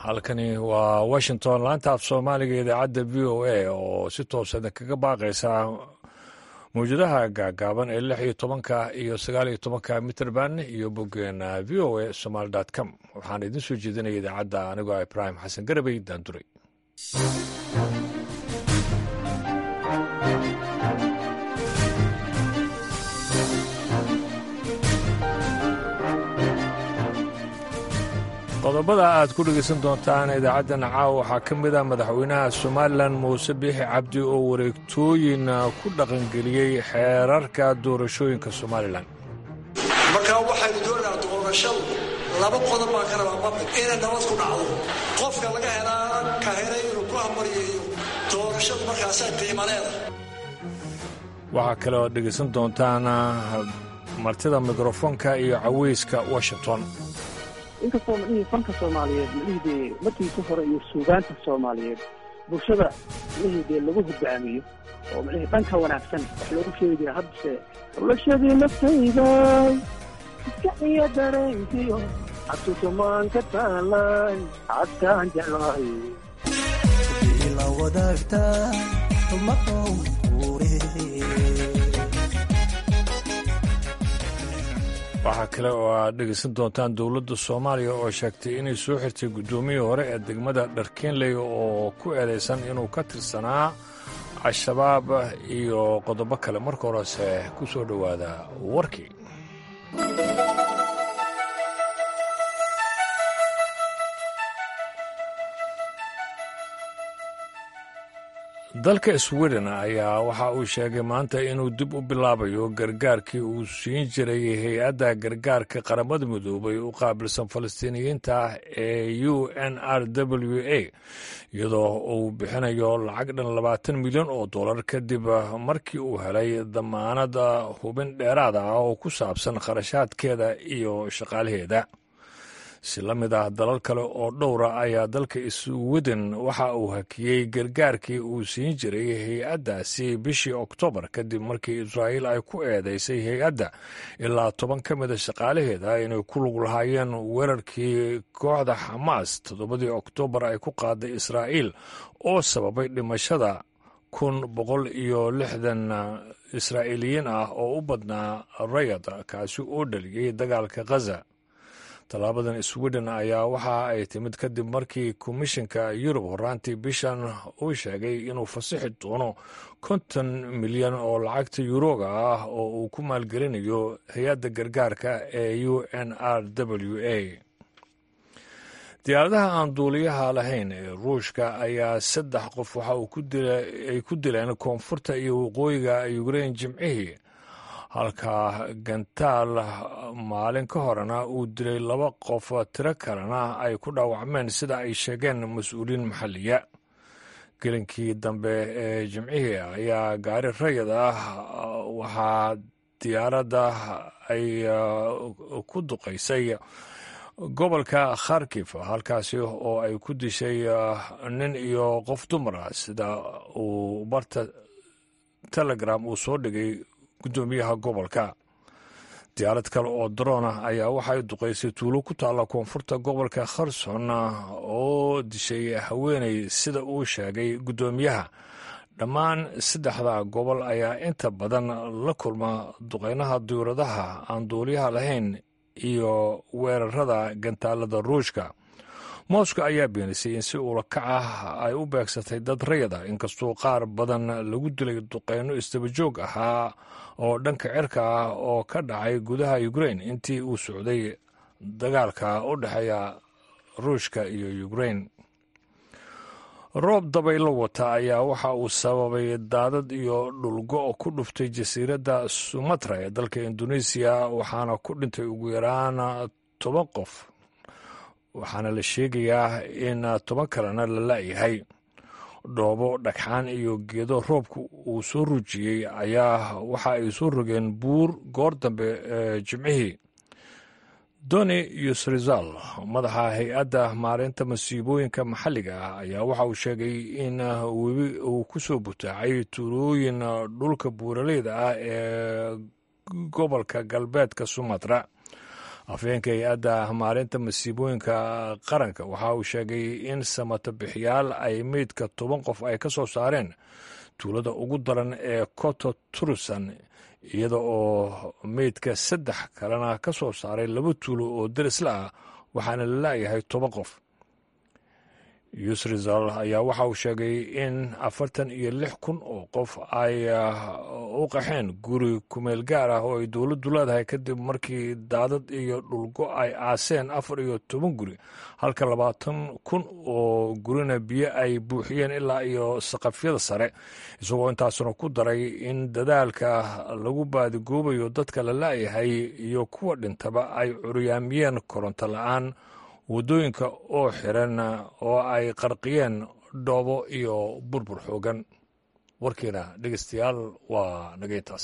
halkani waa washington laanta af soomaaliga idaacadda v o a oo si toosan kaga baaqaysa mawjadaha gaagaaban ee lix iyo tobanka iyo sagaal iyo tobanka mitrband iyo boggeena v o a somaali com waxaan idin soo jeedinaya idaacadda anigoo ibraahim xasan garabey daanduray qodobada aad ku dhegaysan doontaan idaacaddan caawa waxaa ka mid ah madaxweynaha somalilan muuse biixi cabdi oo wareegtooyin ku dhaqangeliyey xeerarka doorashooyinka somalilan markaa waxaynu doonaynaa doorashadu laba qodob baan ka rabaa mabig inay nabad ku dhacdo qofka laga helaa ka helay inuu ku hambaryeeyo doorashadu markaasaa qiimo leedahay waxaa kale oad dhegaysan doontaan martida mikrofoonka iyo caweyska washington inkastoo madhihii fanka soomaaliyeed madhihii dee markiisa hore iyo suugaanta soomaaliyeed bulshada madhihii dee lagu hoggaamiyo oo madhihii dhanka wanaagsan wax loogu sheegi jira haddase noloshadii naftayday iskaciyo dareenkiyo xasuusumaan ka taalay cadkaan jeclahay la wadaagta maqowre waxaa kale oo aad dhegaysan doontaan dowladda soomaaliya oo sheegtay inay soo xirtay guddoomiyii hore ee degmada dharkeenley oo ku eedaysan inuu ka tirsanaa al-shabaab iyo qodobo kale marka horese ku soo dhowaada warkii dalka sweden ayaa waxa uu sheegay maanta inuu dib u bilaabayo gargaarkii uu siin jiray hay-adda gargaarka qaramada midoobay u qaabilsan falastiiniyiinta ee u n r w a iyadoo uu bixinayo lacag dhan labaatan milyan oo dollar kadib markii uu helay damaanad hubin dheeraad ah oo ku saabsan kharashaadkeeda iyo shaqaalaheeda si la mid ah dalal kale oo dhowra ayaa dalka sweden waxa uu hakiyey gargaarkii uu siin jiray hay-addaasi bishii oktoobar kadib markii israa'iil ay ku eedeysay hay-adda ilaa toban ka mida shaqaalaheeda inay ku lug lahaayeen weerarkii kooxda xamaas toddobadii oktoobar ay ku qaaday israa'iil oo sababay dhimashada kun boqol iyo lixdan israa'iiliyiin ah oo u badnaa rayad kaasi oo dhaliyey dagaalka khaza tallaabadan sweden ayaa waxa ay timid kadib markii komishinka yurub horaantii bishan uu sheegay inuu fasixi doono konton milyan oo lacagta yuroga ah oo uu ku maalgelinayo hay-adda gargaarka ee u n r w a diyaaradaha aan duuliyaha lahayn ee ruushka ayaa saddex qof waxa ay ku dileen koonfurta iyo waqooyiga ukrein jimcihii halka gantaal maalin ka horena uu dilay laba qof tiro kalena ay ku dhaawacmeen sida ay sheegeen mas-uuliyiin maxalliya gelinkii dambe ee jimcihii ayaa gaari rayid ah waxaa diyaaradda ay ku duqaysay gobolka kharkif halkaasi oo ay ku dishay nin iyo qof dumar ah sida uu barta telegram uu soo dhigay guddoomiyaha gobolka diyaarad kale oo daroona ayaa waxay duqaysay tuulo ku taalla koonfurta gobolka kherson oo dishay haweeney sida uu sheegay guddoomiyaha dhammaan saddexda gobol ayaa inta badan la kulma duqaynaha diyauradaha aan duuliyaha lahayn iyo weerarada gantaalada ruushka mooska ayaa beenisay in si uulakac ah ay u beegsatay dad rayada inkastoo qaar badan lagu dilay duqeyno istabajoog ahaa oo dhanka cirka ah oo ka dhacay gudaha ukrein intii uu socday dagaalka u dhexeeya ruushka iyo ukrein roob dabaylo wata ayaa waxa uu sababay daadad iyo dhulgo ku dhuftay jasiiradda sumatra ee dalka indoneesiya waxaana ku dhintay ugu yaraan toban qof waxaana la sheegayaa in toban kalena la la'yahay dhoobo dhagxaan iyo geedo roobka uu soo rujiyey ayaa waxa ay soo rogeen buur goor dambe ee jimcihii doni yusrizal madaxa hay-adda maareynta masiibooyinka maxalliga ah ayaa waxa uu sheegay in webi uu ku soo butaacay tuulooyin dhulka buuraleyda ah ee gobolka galbeedka sumatra afhayeenka hay-adda maalinta masiibooyinka qaranka waxa uu sheegay in samato bixiyaal ay meydka toban qof ay ka soo saareen tuulada ugu daran ee koto turusan iyada oo meydka saddex kalena ka soo saaray laba tuulo oo derisla ah waxaana la laayahay toban qof yusrizal ayaa waxa uu sheegay in afartan iyo lix kun oo qof ay u qaxeen guri kumeel gaar ah oo ay dowladdu leedahay kadib markii daadad iyo dhulgo ay aaseen afar iyo toban guri halka labaatan kun oo gurina biyo ay buuxiyeen ilaa iyo saqafyada sare isagoo intaasuna ku daray in dadaalka lagu baadigoobayo dadka la laayahay iyo kuwa dhintaba ay curyaamiyeen koronto la-aan waddooyinka oo xiran oo ay qarqiyeen dhoobo iyo burbur xoogan warkiina dhegeystayaal waa nageyntaas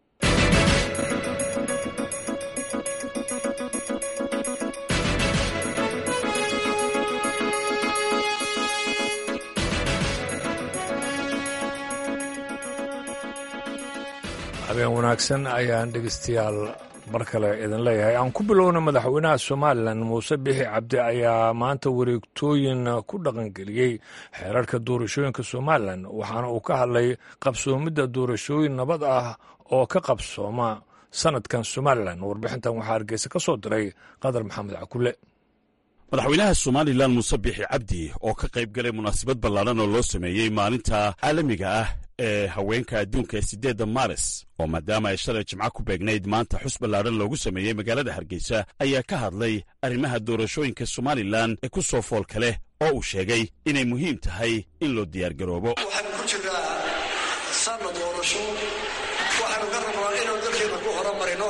habeen wanaagsan ayaan dhegeystayaal mar kale idin leeyahay aan ku bilowna madaxweynaha somalilan muuse bixi cabdi ayaa maanta wareegtooyin ku dhaqangeliyey xeerarka doorashooyinka somalilan waxaana uu ka hadlay qabsoomidda doorashooyin nabad ah oo ka qabsooma sanadkan somalilan warbixintan waxaa hargeysa ka soo diray qadar maxamed cakule madaxweynaha somalilan muuse bixi cabdi oo ka qayb galay munaasabad ballaaran oo loo sameeyey maalinta caalamiga ah ee haweenka adduunka ee siddeedda maaris oo maadaama ay shalay jimco ku beegnayd maanta xus ballaaran loogu sameeyey magaalada hargeysa ayaa ka hadlay arrimaha doorashooyinka somalilan ee ku soo foolka leh oo uu sheegay inay muhiim tahay in loo diyaargaroobo waxaynu ku jirnaa sanna doorasho waxaynu ka rabnaa inaynu dalkeena ku horumarino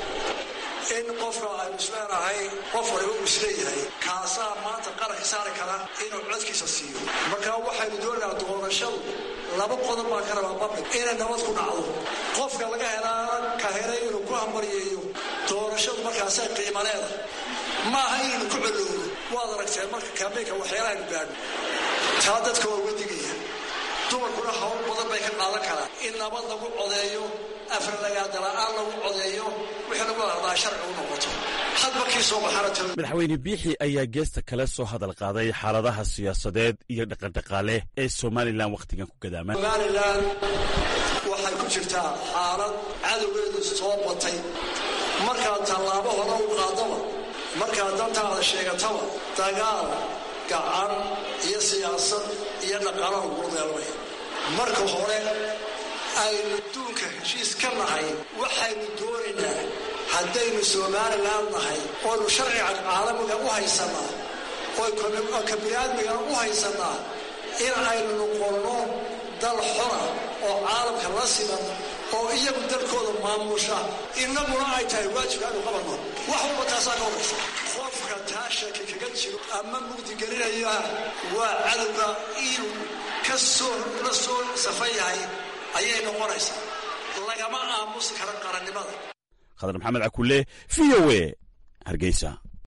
in qofka aynu isleenahay qof waliba uu isleeyahay kaasaa maanta qaranka saari kara inuu codkiisa siiyo marka waxaynu doonaynaa doorashadu laba qodob baan ka rabaa babig inay nabad ku dhacdo qofka laga helaa ka helay inuu ku hambaryeeyo doorashadu markaasay qiimo leedahay maaha inaynu ku colowno waad aragteen marka kaambeynka waxyaalahaaynu gaadho taa dadka waa uga digaya dumarkuna hawl badan bay ka qaadan karaan in nabad lagu codeeyo afralagaadala-aan lagu codeeyo wixii lagu hadlaa sharci u noqoto hadba kii soo baxana talo madaxweyne biixi ayaa geesta kale soo hadal qaaday xaaladaha siyaasadeed iyo dhaqandhaqaale ee somalilan wakhtigan ku gadaaman somalilan waxay ku jirtaa xaalad cadowgeedu soo batay markaad tallaabo hore u qaadaba markaad dantaada sheegataba dagaal gacan iyo siyaasad iyo dhaqaalo lagu deelmaya marka hore aynu duunka heshiis ka nahay waxaynu doonaynaa haddaynu somalilan nahay oynu sharciga caalamiga u haysannaa oo ka biniaadmigana u haysannaa in aynu noqonno dal xora oo caalamka la siman oo iyagu dalkooda maamusha innaguna ay tahay waajibka aynu qabanno wax walba taasaa ka horaysa qofka taa shaki kaga jiro ama mugdigelinaya waa cadowga inuu ka soo la soo safan yahay ayay noqonaysaa lagama aamusi kara qarannimada khadar maxamed cakulle v o e hargeysa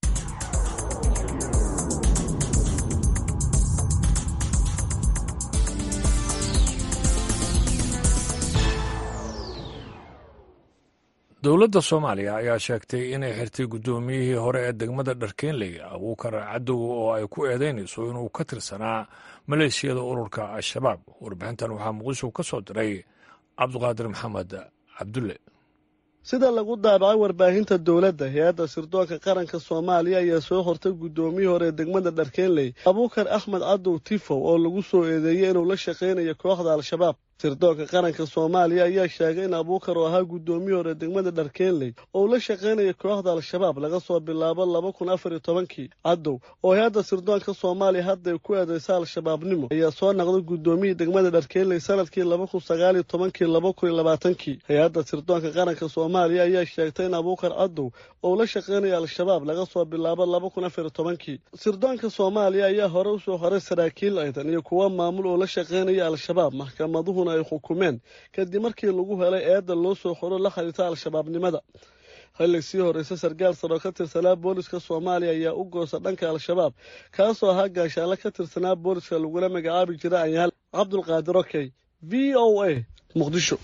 dowladda soomaaliya ayaa sheegtay inay xirtay guddoomiyihii hore ee degmada dharkeenley abuukar cadow oo ay ku eedeynayso inuu ka tirsanaa maleeshiyada ururka al-shabaab warbixintan waxaa muqdisho ka soo diray cabduqaadir maxamed cabdulle sida lagu daabacay warbaahinta dowladda hay-adda sirdoonka qaranka soomaaliya ayaa soo hortay guddoomiyii hore ee degmada dharkeenley abuukar axmed cadow tifow oo lagu soo eedeeyey inuu la shaqaynayo kooxda al-shabaab sirdoonka qaranka soomaaliya ayaa sheegay in abuukar oo ahaa guddoomiyii hore degmada dharkeenley oo la shaqaynaya kooxda al-shabaab laga soo bilaabo laba kun afar iyo tobankii cadow oo hay-adda sirdoonka soomaaliya hadday ku eedeysa al-shabaabnimo ayaa soo naqday guddoomiyii degmada dharkeenley sanadkii laba kun sagaal iyo tobankii laba kun iyo labaatankii hay-adda sirdoonka qaranka soomaaliya ayaa sheegtay in abuukar cadow oo la shaqaynaya al-shabaab laga soo bilaabo laba kun afar iyo tobankii sirdoonka soomaaliya ayaa hore usoo horay saraakiil aydan iyo kuwa maamul oo la shaqaynaya al-shabaab maxkamaduhu ay xukumeen kadib markii lagu helay eedda loo soo xoro la xiriirta al-shabaabnimada xillig sii horreysa sarkaal saro ka tirsanaa booliska soomaaliya ayaa u goosa dhanka al-shabaab kaasoo ahaa gaashaale ka tirsanaa booliska lagula magacaabi jira anyaal cabdulqaadir okey v o a muqdisho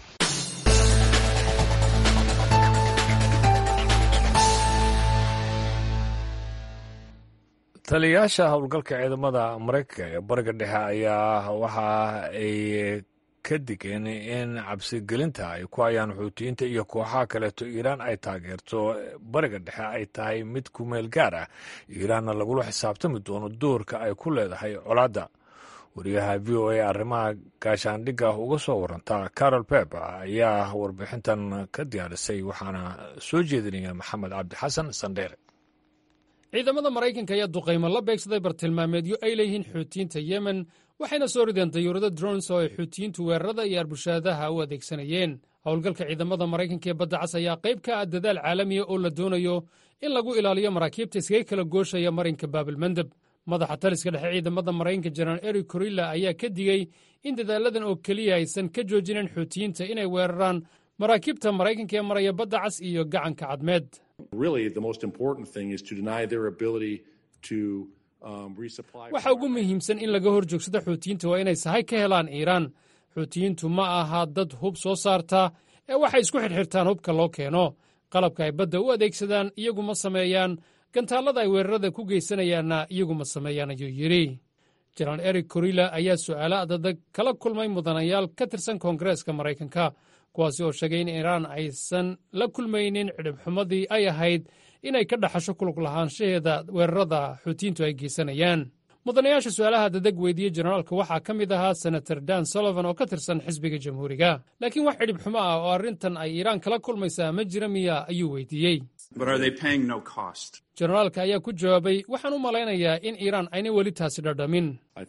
taliyayaasha howlgalka ciidamada maraykanka ee bariga dhexe ayaa waxa ay ka digeen in cabsigelinta ay ku hayaan xuutiyiinta iyo kooxaha kaleeto iiraan ay taageerto bariga dhexe ay tahay mid ku meel gaar ah iiraanna lagula xisaabtami doono doorka ay ku leedahay colaadda wariyaha v o a arrimaha gaashaandhigga uga soo waranta carol pep ayaa warbixintan ka diyaarisay waxaana soo jeedinaya maxamed cabdi xasan sandheere ciidamada maraykanka ayaa duqaymo la beegsaday bartilmaameedyo ay leeyihiin xuutiyiinta yemen waxayna soo rideen dayuurado drons oo ay xuutiyiintu weerarada iyo arbushaadaha u adeegsanayeen howlgalka ciidamada maraykanka ee badda cas ayaa qayb ka ah dadaal caalamiya oo la doonayo in lagu ilaaliyo maraakiibta iskaga kala gooshaya marinka baabilmandeb madaxa taliska dhexe ciidamada maraykanka jenaraal eric korilla ayaa ka digey in dadaaladan oo keliya aysan ka joojinayn xuutiyiinta inay weeraraan maraakiibta maraykanka ee maraya badda cas iyo gacanka cadmeed waxa ugu muhiimsan in laga hor joogsado xuutiyiinta waa inay sahay ka helaan iiraan xuutiyiintu ma aha dad hub soo saarta ee waxay isku xidhxirtaan hubka loo keeno qalabka ay badda u adeegsadaan iyagu ma sameeyaan gantaallada ay weerarada ku geysanayaanna iyagu ma sameeyaan ayuu yidhi jenaraal eric korilla ayaa su'aalo adadag kala kulmay mudanayaal ka tirsan koongareeska maraykanka kuwaasi oo sheegay in iiraan aysan la kulmaynin cidhibxumadii ay ahayd inay ka dhaxasho kulug lahaanshaheeda weerarada xuutiyiintu ay geysanayaan mudanayaasha su'aalaha dadeg weydiiyey jenaraalka waxaa ka mid ahaa senator dan sullivan oo ka tirsan xisbiga jamhuuriga laakiin wax cidhibxumo ah oo arrintan ay iiraan kala kulmaysaa ma jira miya ayuu weydiiyey jenaraalka ayaa ku jawaabay waxaan u malaynayaa in iiraan ayna weli taasi dhadhamin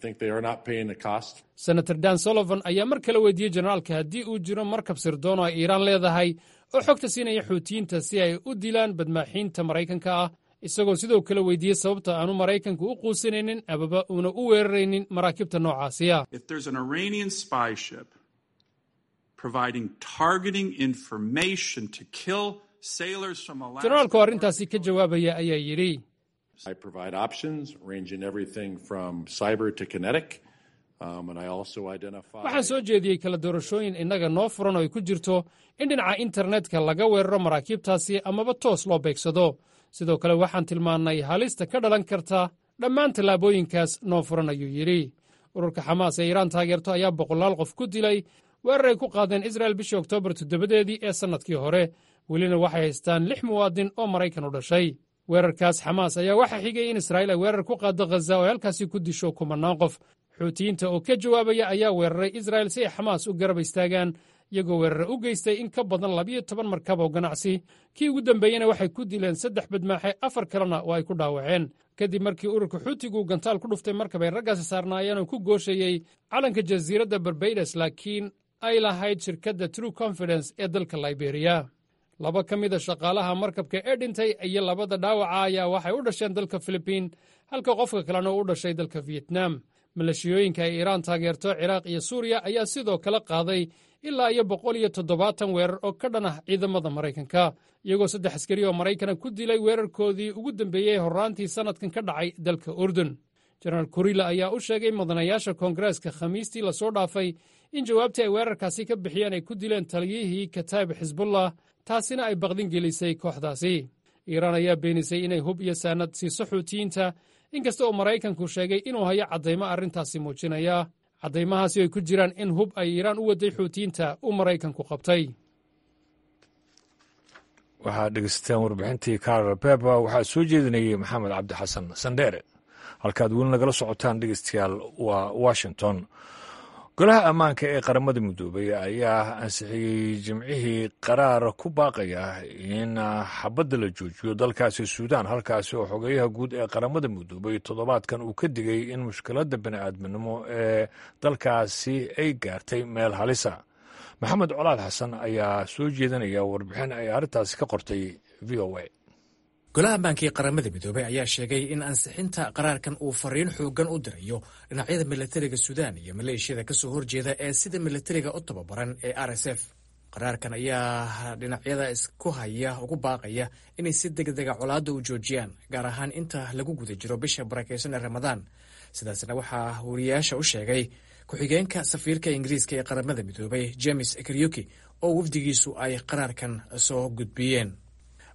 senator dan sullivan ayaa mar kale weydiiyey jenaraalka haddii uu jiro markab sirdoon oo ay iiraan leedahay oo xogta siinaya xuutiyiinta si ay u dilaan badmaaxiinta maraykanka ah isagoo sidoo kale weydiiyey sababta aanu maraykanku u quusanaynin amaba uuna u weeraraynin maraakiibta noocaasiya jenaraalka oo arrintaasi ka jawaabaya ayaa yidhi waxaan soo jeediyey kala doorashooyin innaga noo furan oo ay ku jirto in dhinaca internetka laga weeraro maraakiibtaasi amaba toos loo beegsado sidoo kale waxaan tilmaannay halista ka dhalan karta dhammaan tallaabooyinkaas noo furan ayuu yidhi ururka xamaas ee iiraan taageerto ayaa boqolaal qof ku dilay weerar ay ku qaadeen israel bishii oktoobar toddobadeedii ee sannadkii hore welina waxay haystaan lix muwaadin oo maraykan u dhashay weerarkaas xamaas ayaa waxaa xigay in israa'iil ay weerar ku qaaddo khaza oo halkaasi ku disho kumannaan qof xuutiyiinta oo ka jawaabaya ayaa weeraray israa'il si ay xamaas u garab istaagaan iyagoo weerare u geystay in ka badan labiyo toban markab oo ganacsi kii ugu dambeeyena waxay ku dileen saddex badmaaxe afar kalena oo ay ku dhaawaceen kadib markii ururka xuutigu gantaal ku dhuftay markab ay raggaasi saarnaayeen oo ku gooshayey calanka jasiiradda barbaides laakiin ay lahayd shirkadda true confidence ee dalka liberiya laba ka mida shaqaalaha markabka ee dhintay iyo labada dhaawaca ayaa waxay u dhasheen dalka filibiin halka qofka kalena u dhashay dalka fiyetnam malashiyooyinka ay iiraan taageerto ciraaq iyo suuriya ayaa sidoo kale qaaday ilaa iyo boqol iyo toddobaatan weerar oo ka dhan ah ciidamada maraykanka iyagoo saddex askari oo maraykana ku dilay weerarkoodii ugu dambeeyey horraantii sannadkan ka dhacay dalka urdun jenaraal kurila ayaa u sheegay mudanayaasha koongareeska khamiistii lasoo dhaafay in jawaabtii ay weerarkaasi ka bixiyeen ay ku dileen taliyihii kataib xisbullah taasina ay baqdin gelisay kooxdaasi iiraan ayaa beenisay inay hub iyo saanad siiso xuutiyiinta inkasta oo maraykanku sheegay inuu hayo caddaymo arrintaasi muujinaya caddaymahaasi ay ku jiraan in hub ay iiraan u waday xuutiyiinta uu maraykanku qabtay waxaad dhegeysateen warbixintii karol beba waxaa soo jeedinayay maxamed cabdi xasan sandheere halkaad weli nagala socotaan dhegeystayaal waa washington golaha ammaanka ee qaramada midoobay ayaa ansixiyey jimcihii qaraar ku baaqaya in xabadda la joojiyo dalkaasi suudaan halkaasi oo xogeyaha guud ee qaramada midoobay toddobaadkan uu ka digay in mushkiladda bini'aadminimo ee dalkaasi ay gaartay meel halisa maxamed colaad xasan ayaa soo jeedinaya warbixin ay arrintaasi ka qortay v o a golaha ammaanka ee qaramada midoobey ayaa sheegay in ansixinta qaraarkan uu fariin xoogan u dirayo dhinacyada milatariga suudaan iyo maleeshiyada kasoo horjeeda ee sida milatariga u tababaran ee r s f qaraarkan ayaa dhinacyada isku haya ugu baaqaya inay si degdega colaadda u joojiyaan gaar ahaan inta lagu guda jiro bisha barakeysan ee ramadaan sidaasna waxaa wariyaasha u sheegay ku-xigeenka safiirka ingiriiska ee qaramada midoobay james karyuki oo wafdigiisu ay qaraarkan soo gudbiyeen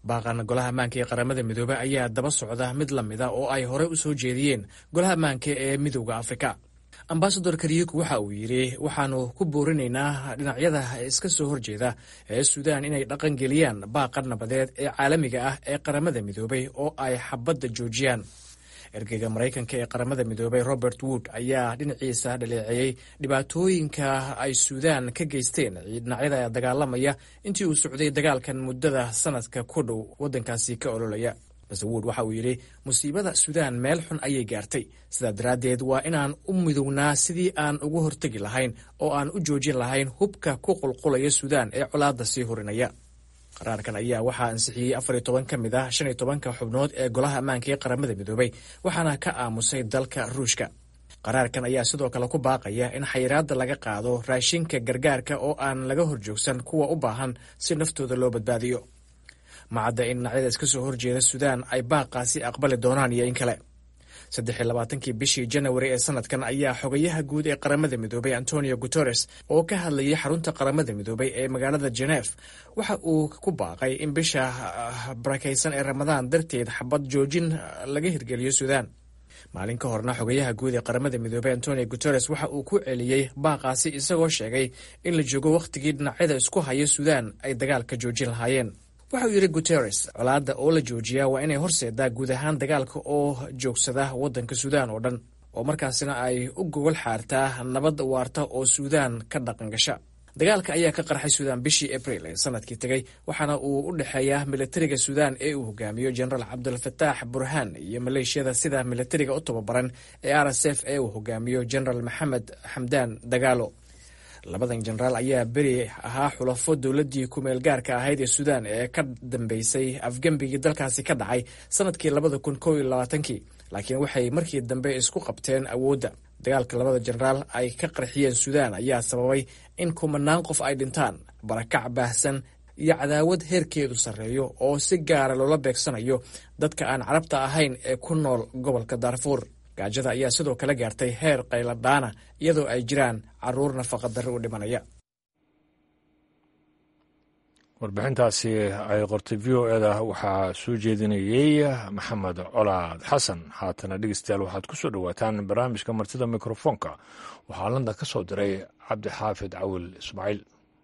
baaqan golaha ammaanka ee qaramada midoobey ayaa daba socda mid la mida oo ay horey u soo jeediyeen golaha ammaanka ee midowda afrika ambasador kariyuku waxa uu yidhi waxaanu ku boorinaynaa dhinacyada iska soo horjeeda ee suudaan inay dhaqangeliyaan baaqa nabadeed ee caalamiga ah ee qaramada midoobey oo ay xabadda joojiyaan ergeyga maraykanka ee qaramada midoobey robert wood ayaa dhinaciisa dhaleeceeyey dhibaatooyinka ay suudaan ka geysteen dhinacyada dagaalamaya intii uu socday dagaalkan muddada sanadka ku dhow waddankaasi ka ololaya base wood waxa uu yidhi musiibada suudaan meel xun ayay gaartay sidaa daraaddeed waa inaan u midownaa sidii aan ugu hortegi lahayn oo aan u joojin lahayn hubka ku qulqulaya suudaan ee colaadda sii hurinaya qaraarkan ayaa waxaa ansixiyey afar iyo toban ka mid ah shan iyo tobanka xubnood ee golaha ammaanka ee qaramada midoobey waxaana ka aamusay dalka ruushka qaraarkan ayaa sidoo kale ku baaqaya in xayiraadda laga qaado raashinka gargaarka oo aan laga horjoogsan kuwa u baahan si naftooda loo badbaadiyo macadda in dhinacyada iska soo horjeeda suudaan ay baaqaasi aqbali doonaan iyo in kale saddex iyo labaatankii bishii janawari ee sanadkan ayaa xogayaha guud ee qaramada midoobey antonio guteres oo ka hadlayay xarunta qaramada midoobey ee magaalada jenef waxa uu ku baaqay in bisha barakaysan ee ramadaan darteed xabad joojin laga hirgeliyo suudaan maalin ka horna xogayaha guud ee qaramada midoobey antonio guteres waxa uu ku celiyey baaqaasi isagoo sheegay in la joogo wakhtigii dhinacyada isku haya suudaan ay dagaalka joojin lahaayeen waxa uu yidhi guteres colaadda oo la joojiyaa waa inay horseedaa guud ahaan dagaalka oo joogsada waddanka suudaan oo dhan oo markaasina ay u gogol xaartaa nabad waarta oo suudaan ka dhaqan gasha dagaalka ayaa ka qarxay suudaan bishii abril ee sanadkii tegey waxaana uu u dhexeeyaa militariga suudaan ee uu hogaamiyo jenaraal cabdulfataax burhaan iyo maleeshiyada sida militariga u tababaran ee r s f ee uu hogaamiyo jenaraal maxamed xamdaan dagaalo labadan jenaraal ayaa beri ahaa xulafo dowladdii ku-meel gaarka ahayd ee suudaan ee ka dambeysay afgembigii dalkaasi ka dhacay sanadkii labada kun kow iyo labaatankii laakiin waxay markii dambe isku qabteen awoodda dagaalka labada jenaraal ay ka qarxiyeen suudaan ayaa sababay in kumanaan qof ay dhintaan barakac baahsan iyo cadaawad heerkeedu sarreeyo oo si gaara loola beegsanayo dadka aan carabta ahayn ee ku nool gobolka daarfuur gaajada ayaa sidoo kale gaartay heer qayladhaana iyadoo ay jiraan caruur nafaqa darri u dhimanaya warbixintaasi ay qortay v o eda waxaa soo jeedinayey maxamed colaad xasan haatana dhegeystayaal waxaad ku soo dhowaataan barnaamijka martida mikrofoonka waxaa landa ka soo diray cabdixaafid cawil ismaaciil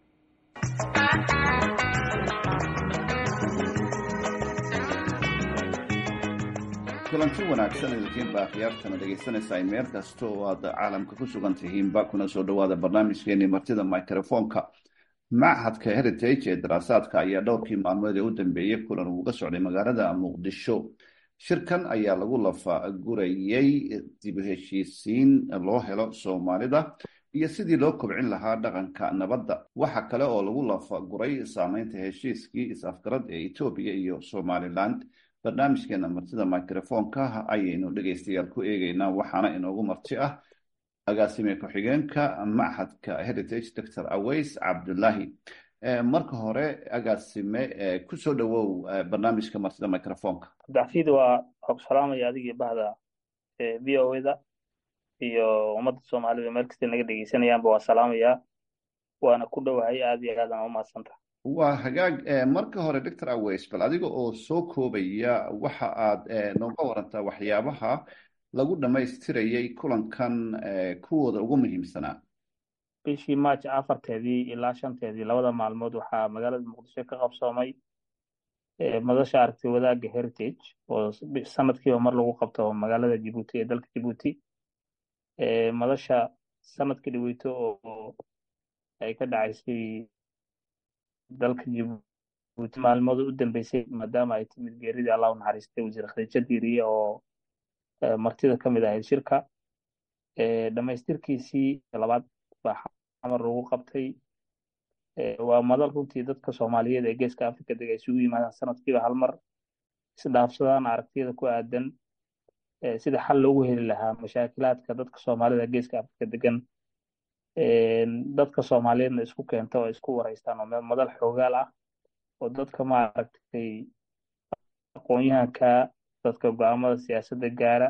kulanti wanaagsan idinkiinba akhyaartana dhegaysanaysaa meel kasta oo aad caalamka ku sugan tihiinba kuna soo dhowaada barnaamijkeenii martida microfoonka machadka heritage ee daraasaadka ayaa dhowrkii maalmood ee u dambeeyey kulan uuga socday magaalada muqdisho shirkan ayaa lagu lafagurayey dib u heshiisiin loo helo soomaalida iyo sidii loo kobcin lahaa dhaqanka nabadda waxa kale oo lagu lafaguray saameynta heshiiskii is-afgarad ee etoobiya iyo somaliland barnaamijkeena martida microfoonka ayaynu dhegaystayaal ku eegeynaa waxaana inoogu marti ah agaasime ku-xigeenka machadka heritage doctor aways cabdullaahi marka hore agaasime kusoo dhowow barnaamijka martida microfoonka cabdixafiid waa waa ku salaamaya adigii bahda v o da iyo ummadda soomaalida meel kasta naga dhegeysanayaanba waa salaamayaa waana ku dhowahay aad iyo aadaan umahadsanta waa hagaag marka hore doctor aways bal adiga oo soo koobaya waxa aad nooga warantaa waxyaabaha lagu dhammaystirayay kulankan kuwooda ugu muhiimsanaa bishii march afarteedii ilaa shanteedii labada maalmood waxaa magaalada muqdisho ka qabsoomay madasha aragti wadaagga heritage oo sanadkiiba mar lagu qabto magaalada jibuuti ee dalka jibuuti madasha sanadka dhaweyto oo ay ka dhacaysay dalka jibuuti maalmooda u dambeysay maadaama ay timid geeridii allah u naxariistay wasiir khadiijo diiriye oo martida ka mid ahayd shirka dhammaystirkiisii labaad baa xamar lagu qabtay waa madal runtii dadka soomaaliyeed ee geeska africa deg ay isugu yimaadaan sanadkiiba hal mar isdhaafsadaan aragtiyada ku aadan sida xal loogu heli lahaa mashaakilaadka dadka soomaalida geeska africa degan dadka soomaaliyeedna isku keenta oo isku wareystaan oo madal xoogaal ah oo dadka maaragtay aqoon-yahanka dadka go-aamada siyaasadda gaara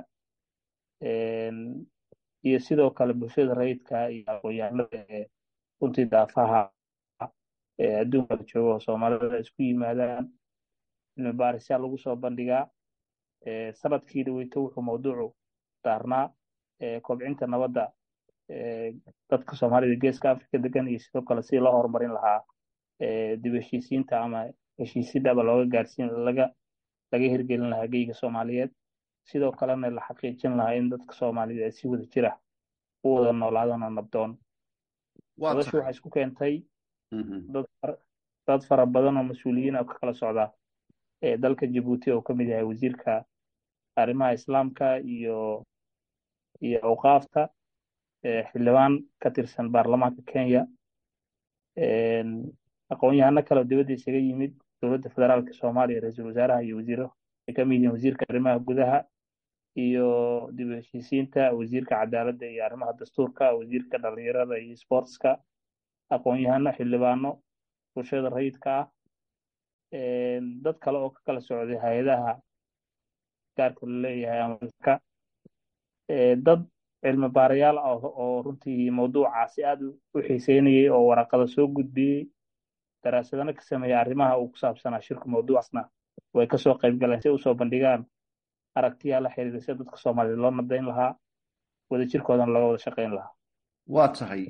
iyo sidoo kale bulshada rayidka iyo aqoon-yahanada ee runtii daafaha ee adduunka la joogo oo soomaalida isku yimaadaan cilmi baarisyaa lagu soo bandhigaa sanadkii dhaweyto wuxuu mawduucu daarnaa kobcinta nabadda dadka soomaalida geeska africa degan iyo sidoo kale sidii loo horumarin lahaa dib heshiisiinta ama heshiisidaba looga gaarsiin laga laga hirgelin lahaa geyga soomaaliyeed sidoo kalena la xaqiijin lahaa in dadka soomaalida ay si wada jira u wada noolaadaan oo nabdoon madashu waxay isku keentay dad fara badan oo mas-uuliyiin oo ka kala socda dalka jabuuti oo ka mid yahay wasiirka arrimaha islaamka iyo iyo awqaafta xildhibaan ka tirsan baarlamaanka kenya aqoon-yahano kale oo dibadda isaga yimid dowladda federaalka soomaaliya ra-iisul wasaaraha iyo wasiiro ay ka mid yihiin wasiirka arrimaha gudaha iyo dib u heshiisiinta wasiirka cadaaladda iyo arrimaha dastuurka wasiirka dhalinyarada iyo sportska aqoon-yahano xildhibaano bulshada rayidka ah dad kale oo ka kala socday hay-adaha gaarka la leeyahay amalka dad cilmi baarayaal ah oo runtii mawduucaasi aad u xiiseynayay oo waraqada soo gudbiyey daraasadana ka sameeyey arrimaha uu ku saabsanaa shirku mawduucaasna way kasoo qayb galeen si usoo bandhigaan aragtiyaa la xiriira sida dadka soomaaliyed loo nabdayn lahaa wadajirkoodana looga wada shaqayn lahaa waa tahay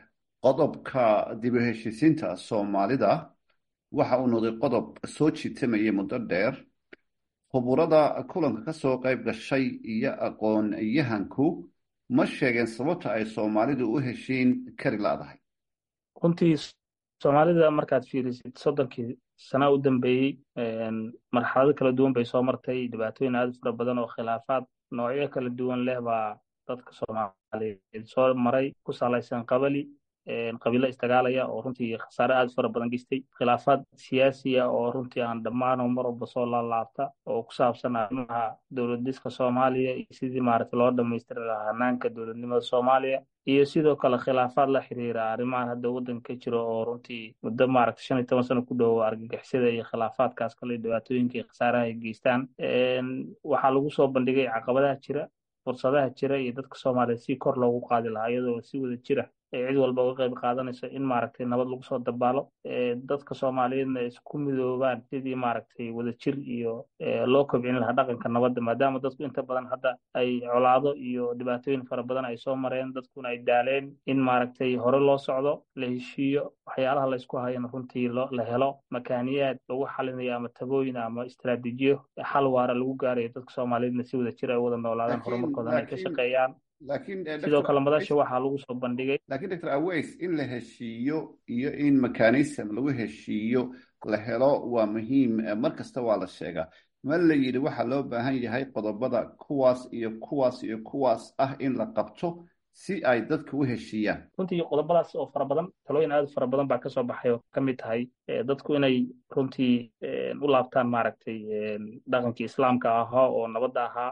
qodobka dib u heshiisiinta soomaalida waxa uu noqday qodob soo jiitamayay muddo dheer khuburada kulanka ka soo qayb gashay iyo aqoon-yahanku ma sheegeen sababta ay soomaalidu u heshiin kari laadahay runtii soomaalida markaad fiirisid soddonkii sana u dambeeyey marxalado kala duwan bay soo martay dhibaatooyin aad u fara badan oo khilaafaad noocyo kala duwan leh baa dadka soomaaliyeed soo maray ku salaysan qabali qabiilo isdagaalaya oo runtii khasaare aad u fara badan geystay khilaafaad siyaasiya oo runtii aan dhammaano mar walba soo laalaabta oo ku saabsan arrimaha dowladiska soomaaliya iyo sidii maaragtay loo dhammaystiri lahaa hanaanka dowladnimada soomaaliya iyo sidoo kale khilaafaad la xiriira arrimahan hadda waddanka ka jiro oo runtii muddo maaragtay shan iyo toban sano ku dhowo argagixisada iyo khilaafaadkaas kale dhibaatooyinka iyo khasaaraha ay geystaan waxaa lagu soo bandhigay caqabadaha jira fursadaha jira iyo dadka soomaaliyeed si kor loogu qaadi lahaa iyadoo si wada jira ay cid walba uga qayb qaadanayso in maaragtay nabad lagu soo dabaalo dadka soomaaliyeedna ay isku midoobaan sidii maaragtay wadajir iyo loo kobcin lahaa dhaqanka nabadda maadaama dadku inta badan hadda ay colaado iyo dhibaatooyin fara badan ay soo mareen dadkuna ay daaleen in maaragtay hore loo socdo la heshiiyo waxyaalaha laysku hayana runtii la helo makaaniyaad lagu xalinayo ama tabooyin ama istaraatiijiyo xal waara lagu gaarayo dadka soomaaliyeedna si wada jir ay wada noolaadaan horumarkoodana ay ka shaqeeyaan sidoo kale madasha waxaa lagu soo bandhigay lakiin doctor aways in la heshiiyo iyo in mechanism lagu heshiiyo la helo waa muhiim mar kasta waa la sheegaa ma la yidhi waxaa loo baahan yahay qodobada kuwaas iyo kuwaas iyo kuwaas ah in la qabto si ay dadka u heshiiyaan runtii qodobadaas oo fara badan talooyin aad u fara badan baa kasoo baxay oo ka mid tahay dadku inay runtii u laabtaan maaragtay dhaqankii islaamka ahaa oo nabadda ahaa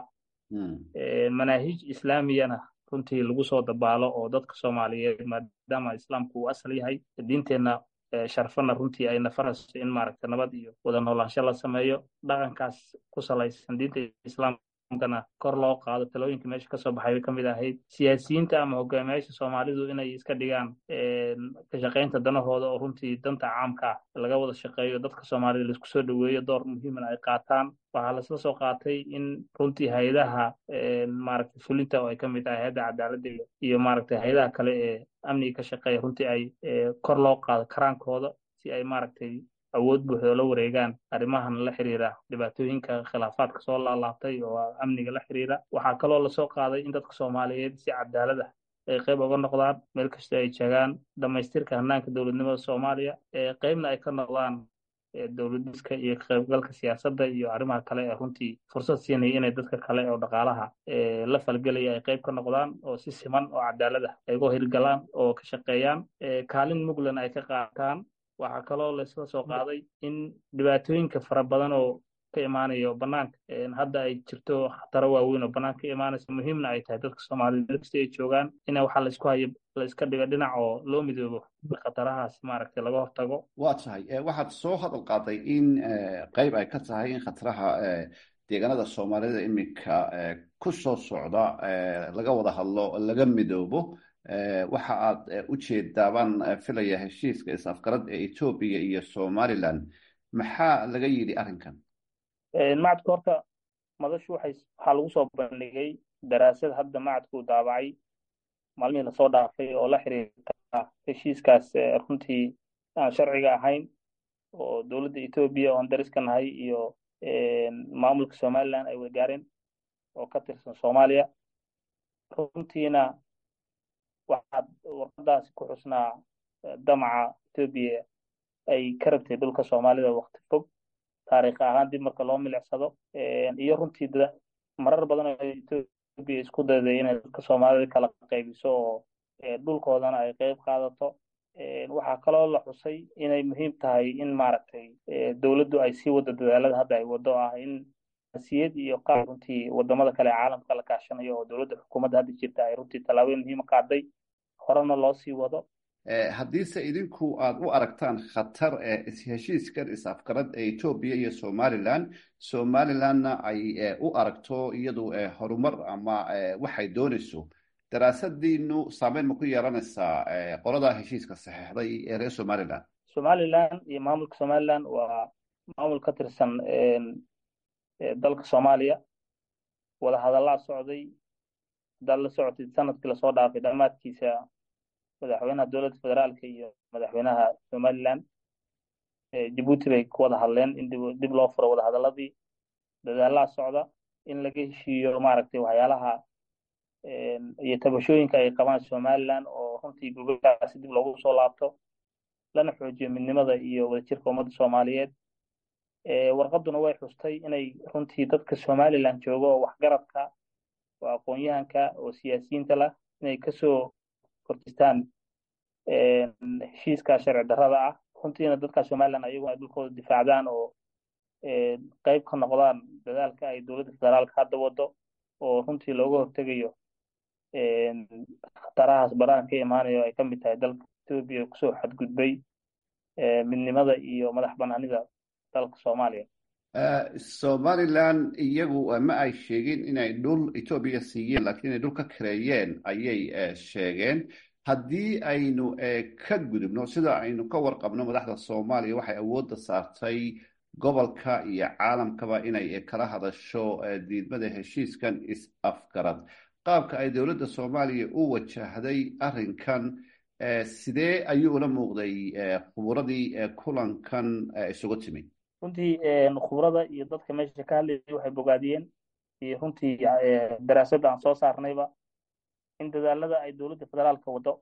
manaahij islaamiyana runtii lagu soo dabaalo oo dadka soomaaliyeed maadaama islaamku uu asal yahay diinteenna sharfana runtii ay nafarayso in maaragta nabad iyo wada noolaansho la sameeyo dhaqankaas ku salaysan diinta islaamkana kor loo qaado talooyinka meesha kasoo baxay bay ka mid ahayd siyaasiyiinta ama hogaamiyaasha soomaalidu inay iska dhigaan ka shaqaynta danahooda oo runtii danta caamka ah laga wada shaqeeyo dadka soomaalida laisku soo dhoweeyo door muhiimana ay qaataan waxaa laisla soo qaatay in runtii hay-adaha maaragtay fulinta oo ay ka mid tahay hay-adda cadaaladda iyo maaragtay hay-adaha kale ee amniga ka shaqeeya runtii ay kor loo qaado karaankooda si ay maaragtay awood buuxda la wareegaan arrimahan la xiriira dhibaatooyinka khilaafaadka soo laalaabtay oo amniga la xiriira waxaa kaloo lasoo qaaday in dadka soomaaliyeed si cadaalad ah ay qayb uga noqdaan meel kasta ay jagaan dhammaystirka hanaanka dowladnimada soomaaliya qaybna ay ka noqdaan dowladiska iyo kaqaybgalka siyaasadda iyo arrimaha kale ee runtii fursad siinaya inay dadka kale oo dhaqaalaha la falgelaya ay qayb ka noqdaan oo si siman oo cadaalad ah ay uga hirgalaan oo ka shaqeeyaan kaalin muglan ay ka qaataan waxaa kaloo laysla soo qaaday in dhibaatooyinka fara badan oo ka imaanayo banaanka hadda ay jirto khataro waaweyn oo banaanka ka imaanaysa muhiimna ay tahay dadka soomaaliyed meel kasta ay joogaan ina waxaa laysku hayo layska dhigo dhinac oo loo midoobo khatarahaas maaragtay laga hortago waa tahay waxaad soo hadal qaaday in qayb ay ka tahay in khataraha deegaanada soomaalida iminka ku soo socda laga wada hadlo laga midoobo waxa aad u jeedaabaan filaya heshiiska is-afgarad ee etoobiya iyo somalilan maxaa laga yidhi arrinkan macadku horta madashu waxay waxaa lagu soo bandhigay daraasad hadda macadku daabacay maalmihii lasoo dhaafay oo la xiriirta heshiiskaas runtii aan sharciga ahayn oo dowladda etoobiya oon dariska nahay iyo maamulka somaliland ay wadaagaareen oo ka tirsan soomaaliya runtiina waxaad warqadaasi ku xusnaa damaca etoobiya ay ka rabtay dhulka soomaalida wakti fog taariikh ahaan dib marka loo milicsado iyo runtii marar badan oo etoobiya isku dayday inay dadka soomaalida kala qaybiso oo dhulkoodana ay qeyb qaadato waxaa kaloo la xusay inay muhiim tahay in maaragtay dowladdu ay sii wado dadaalada hadda ay wado ah in siyad iyo qaab runtii wadamada kale ee caalamka la kaashanayo oo dowladda xukuumadda hadda jirta ay runtii tallaabooyin muhiima qaaday horena loo sii wado haddiise idinku aad u aragtaan khatar heshiiskan is-afgarad ee etoobiya iyo somaliland somalilandna ay u aragto iyadu horumar ama waxay doonayso daraasadiinu saameyn ma ku yeelanaysaa qoladaa heshiiska saxeixday ee reer somaliland somaliland iyo maamulka somaliland waa maamul ka tirsan dalka soomaaliya wadahadallaa socday hadaad la socotid sanadkii lasoo dhaafay dhammaadkiisa madaxweynaha dowladda federaalka iyo madaxweynaha somaliland jabuuti bay ku wada hadleen in dib loo furo wadahadaladii dadaalaa socda in laga heshiiyo maaragtay waxyaalaha iyo tabashooyinka ay qabaan somaliland oo runtii gogolkaasi dib loogu soo laabto lana xoojiyo midnimada iyo wadajirka ummadda soomaaliyeed warqaduna way xustay inay runtii dadka somaliland jooga oo waxgaradka oo aqoon-yahanka oo siyaasiyiinta lah inay kasoo hortistaan heshiiska sharci darrada ah runtiina dadka somaliland ayaguna ay dhulkooda difaacdaan oo qeyb ka noqdaan dadaalka ay dowladda federaalka hadda wado oo runtii looga hortegayo khatarahaas barahan ka imaanayo ay ka mid tahay dalka etoobiya kusoo xadgudbay midnimada iyo madax banaanida dalka soomaaliya somaliland iyagu ma ay sheegin inay dhul etoobiya siiyeen lakiin inay dhul ka kareeyeen ayay sheegeen haddii aynu ka gudubno sida aynu ka warqabno madaxda soomaaliya waxay awoodda saartay gobolka iyo caalamkaba inay kala hadasho diidmada heshiiskan is-afgarad qaabka ay dowladda soomaaliya u wajahday arrinkan sidee ayuu ula muuqday khuburadii kulankan isugu timi runtii khubrada iyo dadka meesha ka hadlayay waxay bogaadiyeen iyo runtii daraasadda aan soo saarnayba in dadaalada ay dowladda federaalka wado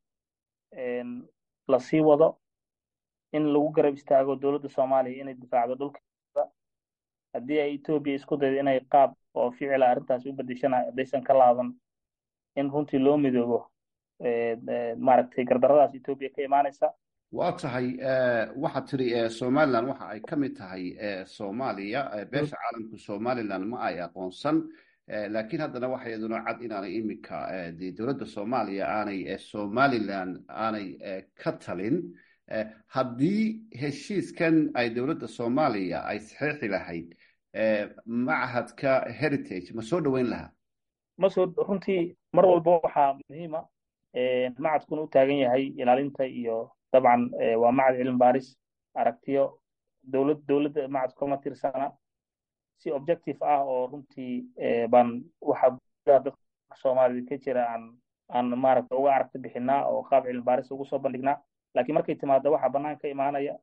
lasii wado in lagu garab istaago dowladda soomaaliya inay difaacdo dhulkeeda haddii ay etoobiya isku daydo inay qaab oo ficila arrintaas u bedeshana haddaysan ka laaban in runtii loo midoobo maaragtay gardaradaas etoobiya ka imaanaysa waa tahay waxaad tiri somaliland waxa ay ka mid tahay soomaaliya beesha caalamku somaliland ma ay aqoonsan laakiin haddana waxa iyaduna cad inaanay iminka de dowladda soomaaliya aanay somaliland aanay ka talin haddii heshiiskan ay dowladda soomaaliya ay saxeixi lahayd machadka heritage ma soo dhoweyn lahaa masoo runtii mar walba waxaa muhiima macadkuna u taagan yahay ilaalinta iyo dabcan waa macad cilmi baaris aragtiyo dowlad dowladda macadku kama tirsana si objective ah oo runtii baan waxa gudaha dadka soomaalida ka jira aan aan maaragta uga aragti bixinaa oo qaab cilmi baaris ugu soo bandhignaa laakiin markay timaado waxaa bannaan ka imaanaya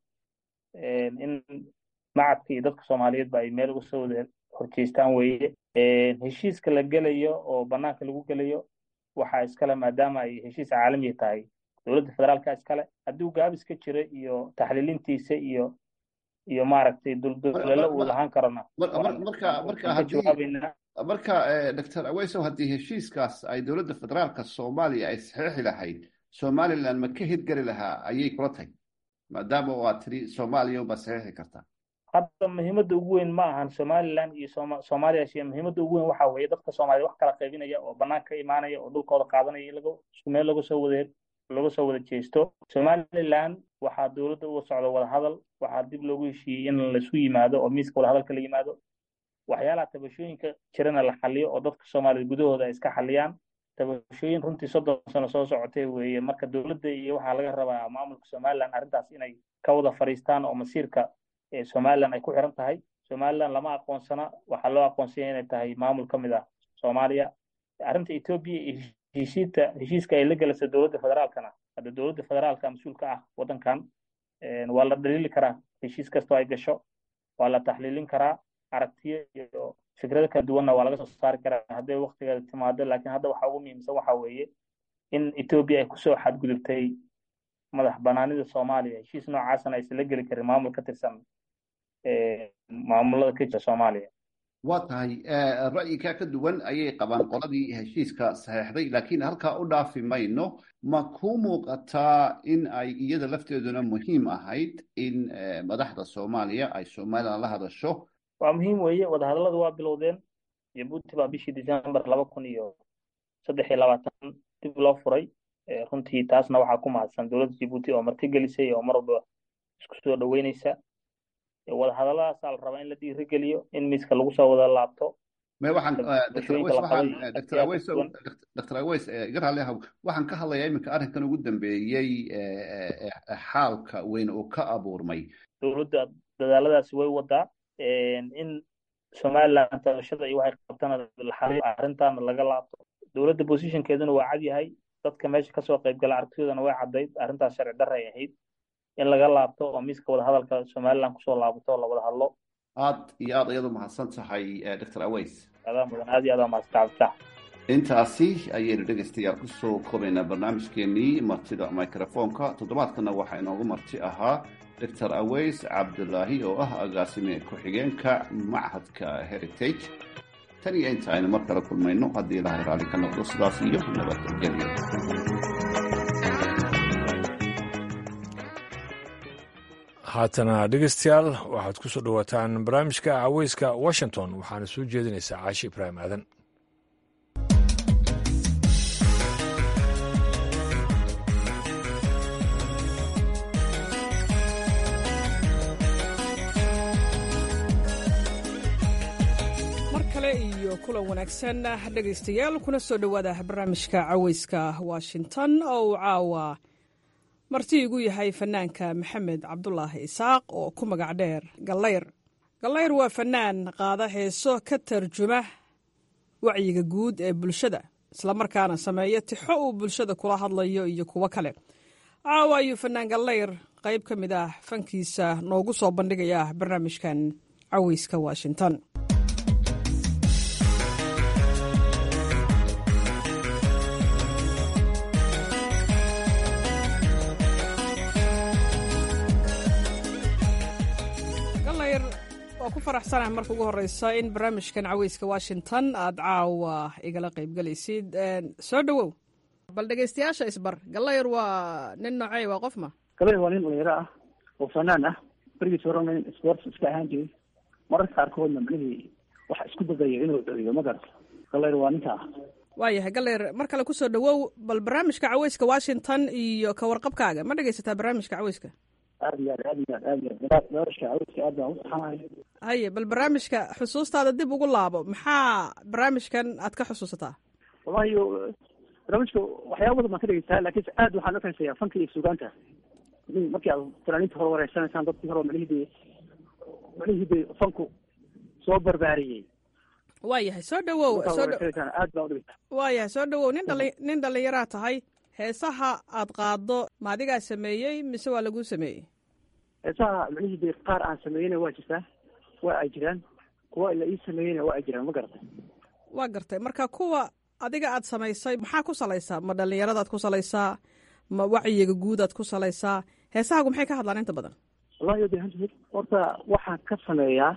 in macadka iyo dadka soomaaliyeedba ay meel uga soo wada horjeestaan weeye heshiiska la gelayo oo bannaanka lagu gelayo waxaa iskale maadaama ay heshiis caalamiya tahay dowladda federaalka iskale hadduu gaabis ka jira iyo taxliilintiisa iyo iyo maaragtay duldulelo uu lahaan karona marka marka haddii marka doctor aweysow haddii heshiiskaas ay dowladda federaalka soomaaliya ay saxeixi lahayd somaliland ma ka hirgeli lahaa ayay kula tahay maadaama waa tiri soomaaliya unbaa saxeixi kartaa hadda muhiimadda ugu weyn ma ahan somaliland iyo soomaaliya shee muhiimadda ugu weyn waxa weeye dadka soomaaliyed wax kala qaybinaya oo banaanka ka imaanaya oo dhulkooda qaadanaya in laga isku meel laga soo wada laga soo wada jeesto somaliland waxaa dowladda uga socda wadahadal waxaa dib loogu heshiiyey in laisu yimaado oo miiska wadahadalka la yimaado waxyaalaha tabashooyinka jirana la xaliyo oo dadka soomaaliyed gudahooda ay iska xaliyaan tabashooyin runtii soddon sano soo socotay weeye marka dowladda iyo waxaa laga rabaa maamulka somaliland arrintaas inay ka wada fadhiistaan oo masiirka somaliland ay ku xiran tahay somaliland lama aqoonsana waxaa loo aqoonsanya inay tahay maamul ka mid ah soomaaliya arrinta etoobiya iyo heshiidta heshiiska ay la gelaysa dowladda federaalkana hadda dowladda federaalka mas-uulka ah waddankan waa la dhaliili karaa heshiis kastoo ay gasho waa la taxliilin karaa aragtiyo iyo fikrado kala duwanna waa laga soo saari karaa hadday waktigeeda timaado laakiin hadda waxa ugu muhiimsan waxa weeye in etoobiya ay kusoo xadgudubtay madax banaanida soomaaliya heshiis noocaasna aysan la geli karin maamul ka tirsan maamulada ka jira soomaaliya waa tahay ra'yikaa ka duwan ayay qabaan qoladii heshiiska saxeexday laakiin halkaa u dhaafi mayno ma ku muuqataa in ay iyada lafteeduna muhiim ahayd in madaxda soomaaliya ay somalilan la hadasho waa muhiim weeye wadahadalladu waa bilowdeen jabuuti baa bishii december laba kun iyo saddex iyo labaatan dib loo furay runtii taasna waxaa ku mahadsan dowladda jabuuti oo martigelisay oo mar walba isku soo dhoweyneysa wadahadalladaasaa la rabaa in la dhiirigeliyo in miiska lagu soo wada laabto me waxaan dr aweys waxaan dr aweys dr aweys iga raalli ahow waxaan ka hadlayaa iminka arrinkan ugu dambeeyey xaalka weyn uu ka abuurmay dowladda dadaaladaasi way wadaa in somaliland tabashada iyo waxay qabtana arrintaana laga laabto dowladda positionkeeduna waa cad yahay dadka meesha kasoo qaybgala aragtidoodana way caddayd arrintaas sharci darra ay ahayd in laga laabto oo miiska wadahadalka somaliland kusoo laabato oo la wada hadlo aad iyo aad ayadu mahadsan tahay dr aweys adaa mudan aad iyo aad mahadsan cabditax intaasi ayaynu dhegaystayaal kusoo koobaynaa barnaamijkeenii martida microfonka toddobaadkana waxaa inoogu marti ahaa dr aweys cabdulaahi oo ah agaasime ku-xigeenka machadka heritage tan iyo inta aynu mar kale kulmayno haddii ilahay raalli ka noqdo sidaas iyo nabadgelyo haatana dhegeystayaal waxaad ku soo dhowaataan barnaamijka caweyska washington waxaana soo jeedinaysaa caashi ibraahim aadan mar kale iyo kulan wanaagsan dhegaystayaal kuna soo dhowaada barnaamijka caweyska washington oo uu caawa marti igu yahay fanaanka maxamed cabdulaahi isaaq oo ku magac dheer gallayr gallayr waa fanaan qaada heeso ka tarjuma wacyiga guud ee bulshada islamarkaana sameeya tixo uu bulshada kula hadlayo iyo kuwo kale caawa ayuu fanaan gallayr qayb ka mid ah fankiisa noogu soo bandhigaya barnaamijkan caweyska washington waa ku faraxsanaha marka ugu horeysa in barnaamijkan caweyska washington aad caawa igala qaybgelaysid soo dhowow bal dhegeystayaasha isbar galayr waa nin noocey waa qof ma galayr waa nin dhalinyaro ah oo fanaan ah berigiis horena nin sports iska ahaan jiray mararka qaarkoodna macnihii waxa isku dadayo inuu dhaliyo ma garata galayr waa ninka ah waayahay galayr mar kale kusoo dhowow bal barnaamijka caweyska washington iyo ka warqabkaaga ma dhegeysataa barnaamijka caweyska aad iyo aad aad iyo aad aad iyo aad nolosha caweyska aad baan u saxanahay haye bal barnaamijka xusuustaada dib ugu laabo maxaa barnaamijkan aad ka xusuusataa wallahi barnaamijka waxyaaba badan baan ka dhegeysaa laakiin aad waxaan ukaysaya fanka iyo sugaanta markii aad fanaaniinta hore wareysanaysaan dadkii hore macnihii macnihii de fanku soo barbaariyey waayahay soo dhawow soo aad baan udhegeysaa waayahay soo dhawow nin dhali nin dhalinyaraa tahay heesaha aad qaado ma adigaa sameeyey mise waa laguu sameeyey heesaha macnihii de qaar aan sameeyeyna waa jirtaa waa ay jiraan kuwa la ii sameeyeyna waa ay jiraan ma garatay waa gartay marka kuwa adiga aad samaysay maxaa ku salaysaa ma dhalinyaradaad ku salaysaa ma wacyiga guudaad ku salaysaa heesahagu maxay ka hadlaan inta badan wallahi de horta waxaan ka sameeyaa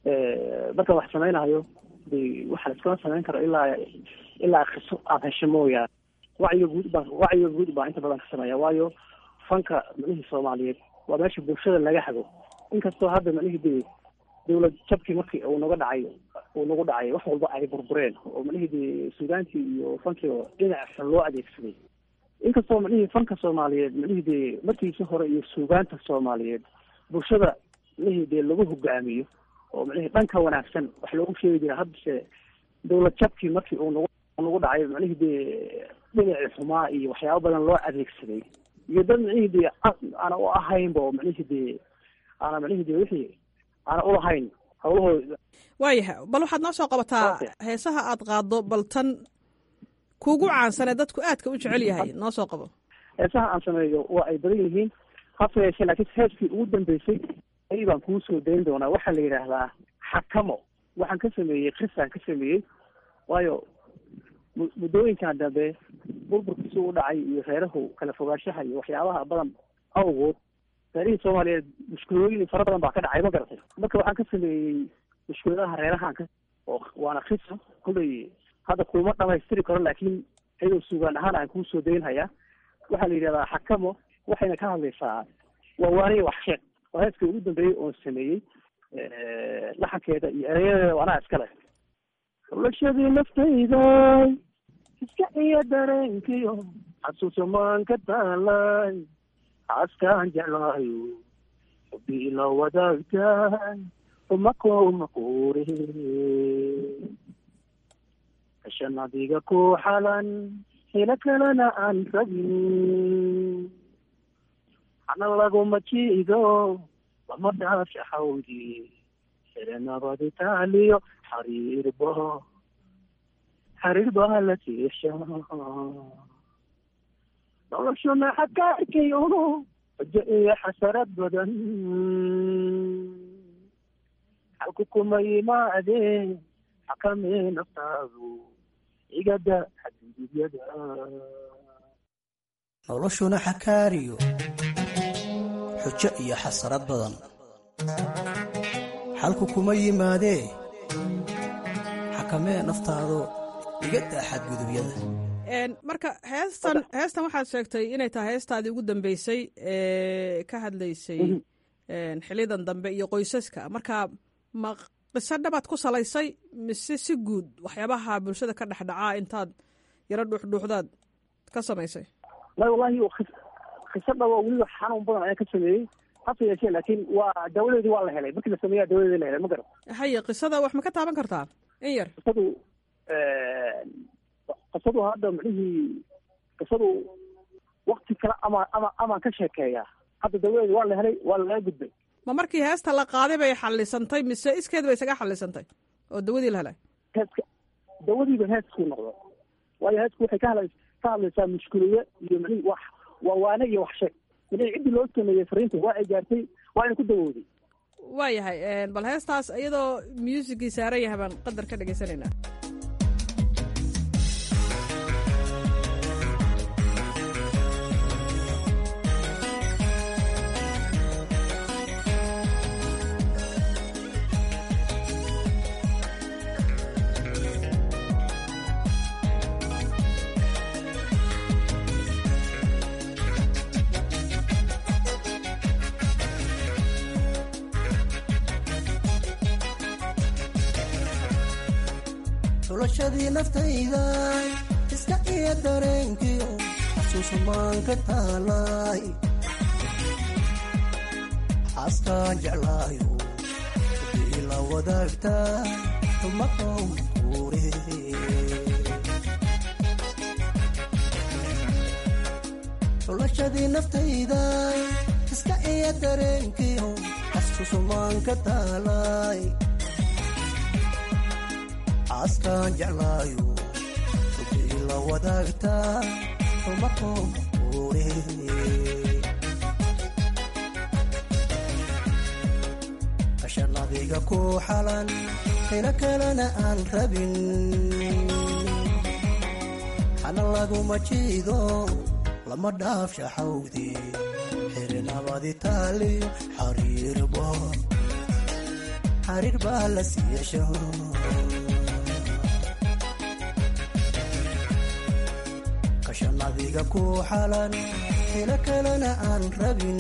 markaan wax samaynayo de waxa la iskama samayn karo ilaa ilaa khiso aad hesho mooyaane wacyiga guud baa wacyiga guud baa inta badan ka sameeya waayo fanka macnihii soomaaliyeed waa meesha bulshada laga hago inkastoo hadda macnihii de dawlad jabkii markii uu naga dhacay uu nagu dhacay wax walba ay burbureen oo macnihii de suugaantii iyo fankii oo dhinac xun loo adeegsaday inkastoo macnihii fanka soomaaliyeed macnihii de markiisi hore iyo suugaanta soomaaliyeed bulshada macnihii de lagu hogaamiyo oo macnihii dhanka wanaagsan wax loogu sheegi jira haddase dawlad jabkii markii uu nagu nagu dhacay macnihii de dhinacii xumaa iyo waxyaaba badan loo adeegsaday iyo dad macnihii de aana u ahaynba oo macnihii de aana macnihii de wixii aana ulahayn hawlahooda waayahay bal waxaad noo soo qabataa heesaha aad qaaddo bal tan kuugu caansan ee dadku aadka u jecel yahay noo soo qabo heesaha aan sameeyo waa ay badan yihiin hase yeeshee laakiin heeskii ugu dambeysay ay baan kuu soo dayn doonaa waxaa la yidhaahdaa xakamo waxaan ka sameeyey krisaan ka sameeyey waayo muddooyinkan dambe burburkiisu u dhacay iyo reerahu kala fogaanshaha iyo waxyaabaha badan awgood reerihii soomaaliyeed mushkulooyin fara badan baa ka dhacay ma garatay marka waxaan ka sameeyey mushkuladaha reerahaan ka oo waana krisa kullay hadda kuma dhamaystiri karo laakiin iyadoo sugaan ahaan aan kuu soo daynhayaa waxaa la yidhahdaa xakamo waxayna ka hadlaysaa waa waaniya wax sheeg waa heeskii ugu dambeeyey oon sameeyey laxankeeda iyo ereyadeeda anaa iskale xulashadii naftayda iska iyo dareenkiyo xasuusamaan ka taalay xaaskaan jeclaayo xubi ila wadaagtaay umakoma quure hashan adiga ku xalan helo kalena aan rabin hana laguma jiido lama dhaafsha xawdi herenabadi taaliyo xariirba xariir baa la tiisha noloshuna xagka arkayo xujo iyo xasarad badan xalku kuma yimaadeen xakamee naftaadu igada xadgudubyada noloshuna xakaariyo xujo iyo xasarad badan xalku kuma yimaadee xakamee naftaado iga daa xadgudubyada marka heestan heestan waxaad sheegtay inay tahay heestaadii ugu dambeysay ee ka hadlaysay xilidan dambe iyo qoysaska marka ma qiso dhabaad ku salaysay mise si guud waxyaabaha bulshada ka dhexdhacaa intaad yaro dhuuxdhuuxdaad ka samaysay la wallahi qiso dhabo weliba xanuun badan ayaan ka sameeyey hase yeeshee laakiin waa dawadeedii waa la helay markii la sameeyaa dawadeedii la helay ma garan haye qisada wax ma ka taaban kartaa in yar qisadu qisadu hadda micnihii qisadu wakti kale ama ama amaan ka sheekeeyaa hadda dawadeedi waa la helay waa lalaga gudbay ma markii heesta la qaaday bay xallisantay mise iskeed bay isaga xallisantay oo dawadii la helay heeska dawadiiba heesku noqdo waayo heesku waxay ka hadla ka hadlaysaa mushkulado iyo micnihi wax waa waane iyo wax sheeg micnihi ciddii loo sameeyey fariinta waa ay gaartay waa ina ku dawooday waayahay bal heestaas iyadoo muusigii saaran yahay baan qadar ka dhegaysanaynaa xulashadii naftayda iska iyo dareenkiyo xasuusamaan ka taalay xaaskaan jeclaayo ila wadaagta maqow kuure xulashadii naftayda iska iyo dareenkiyo xasuusamaan ka taalay xaaskaan jeclaayo xubi la wadaagta maqow kuure kashan adiga ku xalan helo kalena aan rabin hana laguma jiido lama dhaafsha xawdi xirinabadi taaliyo xariirba xariir baa la siiyasho kashan adiga ku xalan helo kalena aan rabin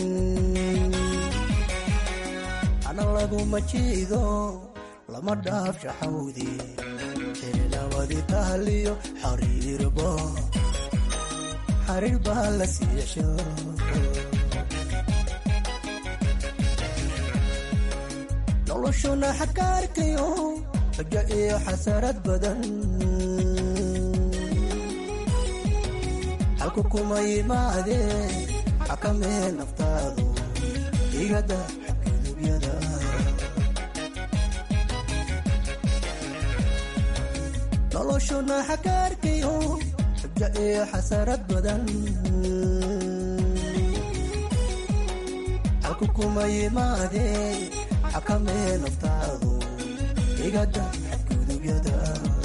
hana laguma jiido lama dhaafsha xawdi xirinabadi taaliyo xariirba xariir baa la siiyasho noloshuna xakaarkayo xujo iyo xasarad badan halku kuma yimaadee xakamee naftaadu igada xadgudubyada noloshuna xakaarkayo xujo iyo xasarad badan halku kuma yimaadee xakamee naftaadu igada xadgudubyada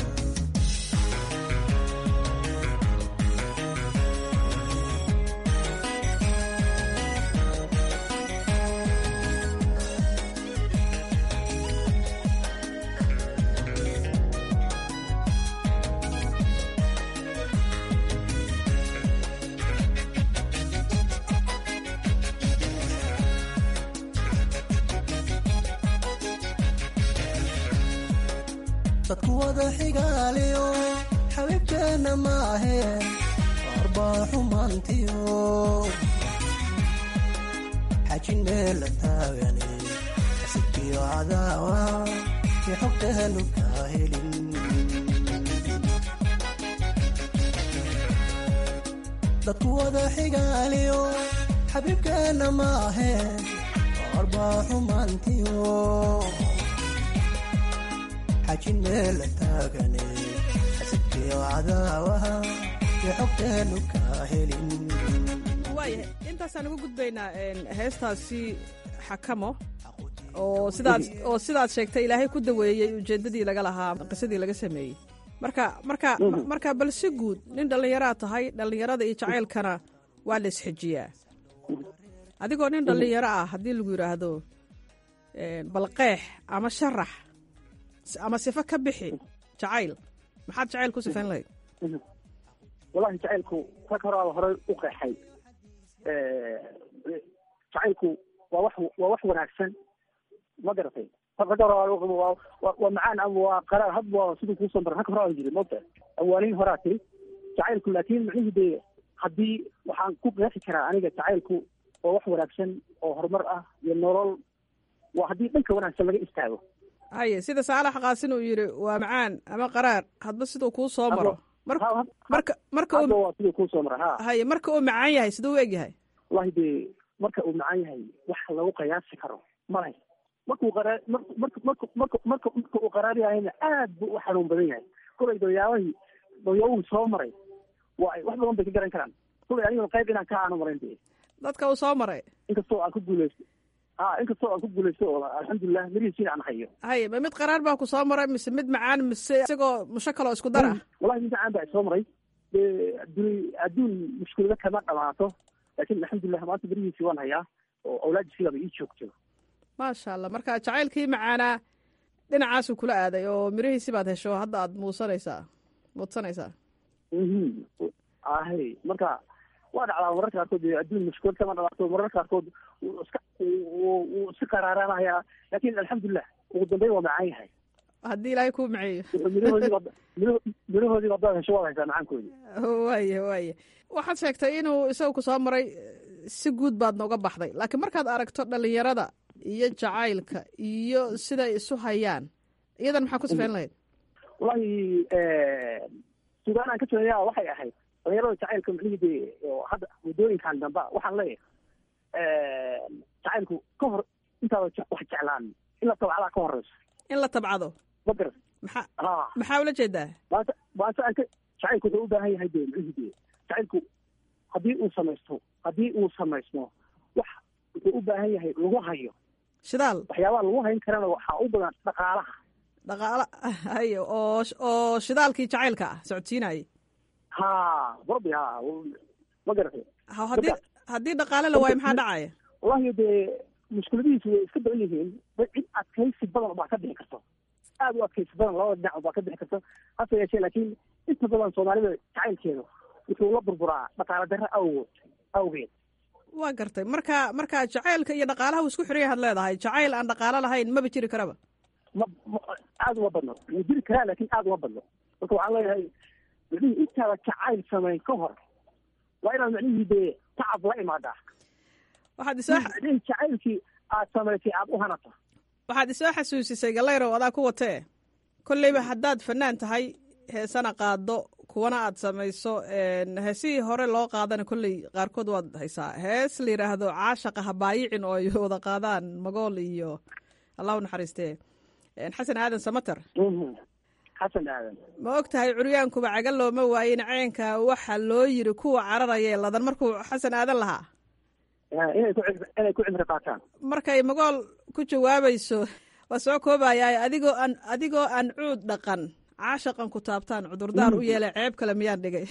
dadku wada xigaaliyo xabiibkeenna ma aheen arbaa xumaantiyo xajin meel la taagane xasidkiyo cadaawa i xogteenu kaa helin dadku wada xigaaliyo xabiibkeenna ma aheen arbaa xumaantiyo xajin meel la taagane xasidkiyo cadaawaha iyo xogteenu kaa helin waayahay intaasaan uga gudbaynaa heestaasi xakamo oo sidaad oo sidaad sheegtay ilaahay ku daweeyey ujeeddadii laga lahaa qisadii laga sameeyey marka marka marka bal si guud nin dhallinyaraad tahay dhallinyarada iyo jacaylkana waa la isxejiyaa adigoo nin dhallinyaro ah haddii lagu yidhaahdo balqeex ama sharax ama sifo ka bixi jacayl maxaad jacayl ku sifayn lahayd wallahi jacaylku rag horaaba horey u qeexay jacaylku waa wax waa wax wanaagsan ma garatay rag horaa waa macaan ama waa qaraar had waa siduu kuusoo maray rag horaa jiri moogta awaaliin horaa tiri jacaylku laakiin macnihi dee haddii waxaan ku qeexi karaa aniga jacaylku waa wax wanaagsan oo horumar ah iyo nolol waa haddii dhanka wanaagsan laga istaago haye sida saalax qaasin uu yidhi waa macaan ama qaraar hadba siduu kuu soo maro marka marka waa siduu kuusoo mara ha haye marka uu macaan yahay siduu u eg yahay wallahi dee marka uu macaan yahay wax lagu qiyaasi karo malay markuu qaraa marka marka marka marka marka uu qaraar yahayna aad buu u xanuun badan yahay kolay dawyaabahii dawyaabuhu soo maray waa wax badan bay ka garan karaan kolay aniguna qayb inaan ka aanu marayn dee dadka uu soo maray inkastoo aan ku guuleysto ha inkastoo aan ku guuleysto oo alxamdulilah mirihiisiina aan hayo haye ma mid qaraar baa ku soo maray mise mid macaan mise isagoo musho kaloo isku dar ah wallahi mid macaan baa isoo maray dee adduun adduun mushkilada kama dhamaato laakiin alxamdulilah maanta mirihiisii waan hayaa oo awlaadisiigaba ii joogto maasha allah marka jacaylkii macaanaa dhinacaasuu kula aaday oo mirihiisi baad hesho hadda aad muusanaysaa muudsanaysaa ahe marka waa dhacdaa mararka qaarkood adduun mushkilad kama dhamaato mararka qaarkood iska wuu iska qaraaraanahayaa laakin alxamdulilah ugu dambeyn waa macaan yahay haddii ilaahay kuu maceeyo mirahoodiiba hadaad hesho waad haysaa macaankoodi waaya waaya waxaad sheegtay inuu isaga ku soo maray si guud baad nooga baxday laakiin markaad aragto dhalinyarada iyo jacaylka iyo siday isu hayaan iyadan maxaa ku sifayn lahayd wallahi sugaan aan ka joogayaa waxay ahayd dhalinyarada jacaylka macnihii dee oo hadda muddooyinkan damba waxaan leeyahay jacaylku ka hor intaada wax jeclaan in la tabcadaa ka horeyso in la tabcado ma garat maxaa ha maxaa ula jeedaa maanta maanta aan ka jacaylku wuxuu u baahan yahay dee macnihii dee jacaylku haddii uu samaysto haddii uu samaysmo wax wuxuu u baahan yahay lagu hayo shidaal waxyaabaha lagu hayn karana waxaa u badan dhaqaalaha dhaqaala hayo oo oo shidaalkii jacaylka ah socodsiinayay ha barbi ha ma garatay ha haddii haddii dhaqaale la waayo maxaa dhacaya wallahi dee mushkiladihiisu way iska badan yihiin cid adkaysi badan baa ka bixi karto aad u adkaysi badan labada dhinac baa ka bixi karto hase yeeshee laakiin inta badan soomaalida jacaylkeedu wuxuu la burburaa dhaqaale darro awgood awgeed waa gartay marka marka jacaylka iyo dhaqaalaha uu isku xiran yahaad leedahay jacayl aan dhaqaalo lahayn maba jiri karaba ma aad uma badno wuu jiri karaa laakiin aad uma badno marka waxaan leeyahay macnihii intaada jacayl samayn ka hor waa inaad macnihii dee tacab la imaadaa waxaad isoo macnihii jacaylkii aad samaysay aad u hanato waxaad isoo xasuusisay gallayrow adaa ku watee kolleyba haddaad fanaan tahay heesana qaado kuwana aad samayso heesihii hore loo qaadana kolley qaarkood waad haysaa hees la yidhaahdo caashaqa habaayicin oo ay wada qaadaan magool iyo allah u naxariistee xasan aadan samater xasan aadan ma og tahay curyaankuba caga looma waayin ceenka waxa loo yiri kuwa cararaya ee ladan markuu xasan aadan lahaa inay ku inay ku cimri qaataan markay magool ku jawaabayso waa soo koobayaa adigoo aan adigoo aan cuud dhaqan caashaqan ku taabtaan cudurdaar u yeelay ceeb kale miyaan dhigay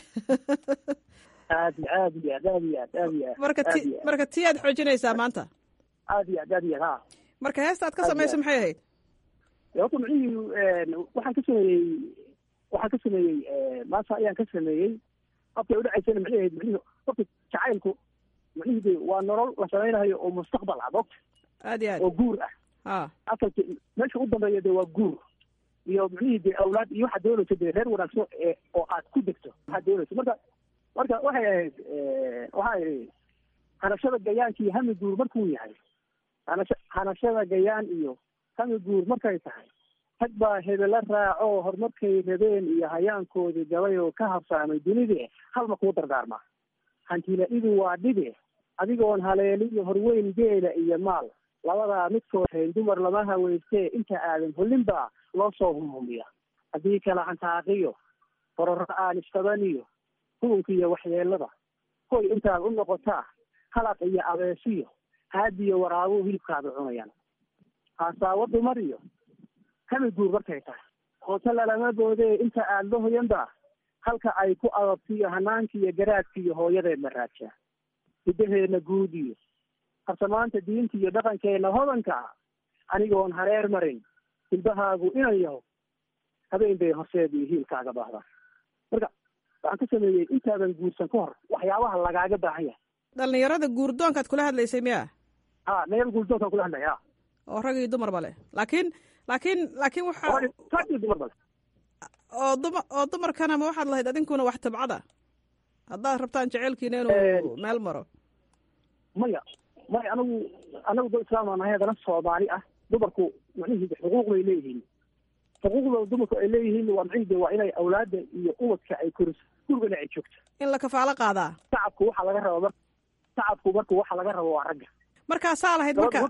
aad iyo aad iyo aad aad iyo aad aad iyo aad marka ti marka tii aad xoojinaysaa maanta aad iyo aad aad iyo aad ha marka heesta aad ka samayso maxay ahayd horta micnihii waxaan ka sameeyey waxaan ka sameeyey maanta ayaan ka sameeyey habkay udhacaysana micnihi ahayd micnihi horta jacaylku micnihii de waa nolol la samaynayo oo mustaqbal ah mogta aad iyo aad oo guur ah ha asalka meesha u dambeeya de waa guur iyo micnihii de awlaad iyo waxaad doonayso de reer wanaagsan ee oo aad ku degto waxaad doonayso marka marka waxay ahayd waxaa ihi hanashada gayaankii iyo hami guur markuu yahay hanasha hanashada gayaan iyo hami guur markay tahay rag baa hebela raaco horumarkay rabeen iyo hayaankoodii gabay oo ka habsaamay dunide halma kuu dardaarmaa hantila-idu waa dhibe adigoon haleeliyo horweyn geela iyo maal labadaa midkood hayn dumar lama haweystee inta aadan hollin baa loo soo humhumiya haddii kala hantaaqiyo hororo aan istabaniyo hugunka iyo waxyeelada hoy intaad u noqotaa halaq iyo abeesiyo haadiyo waraabuhu hilibkaada cunayaan haasaawo dumar iyo hami guur markay tahay hoose lalama boodee inta aada la hoyanba halka ay ku adabtiyo hanaanka iyo garaadka iyo hooyadeed la raajaa hidaheedna guud iyo harsamaanta diinta iyo dhaqankeena hodanka ah anigoon hareer marin hilbahaagu inan yaho habeen bay horseed iyo hiilkaaga baahdaa marka waxaan ka sameeyey intaadan guursan ka hor waxyaabaha lagaaga baahan yahay dhalinyarada guurdoonkaad kula hadlaysay miya ha dhalinyarada guurdoonkaan kula hadlaya ha oo rag iyo dumarba leh laakiin laakiin laakiin waxa rag iyo dumarba leh oo duma oo dumarkana ma waxaad lahayd adinkuna wax tabcada haddaad rabtaan jeceylkiina inuu meel maro maya maya anagu anagu dad islaam aan nahay haddana soomaali ah dumarku macnihii xuquuq bay leeyihiin xuquuqda dumarku ay leeyihiin waa macnihii de waa inay awlaada iyo ubadka ay koriso gurigana ay joogto in la kafaalo qaadaa shacabku waxaa laga raba mar shacabku marku waxa laga rabo waa ragga markaasaa lahayd marka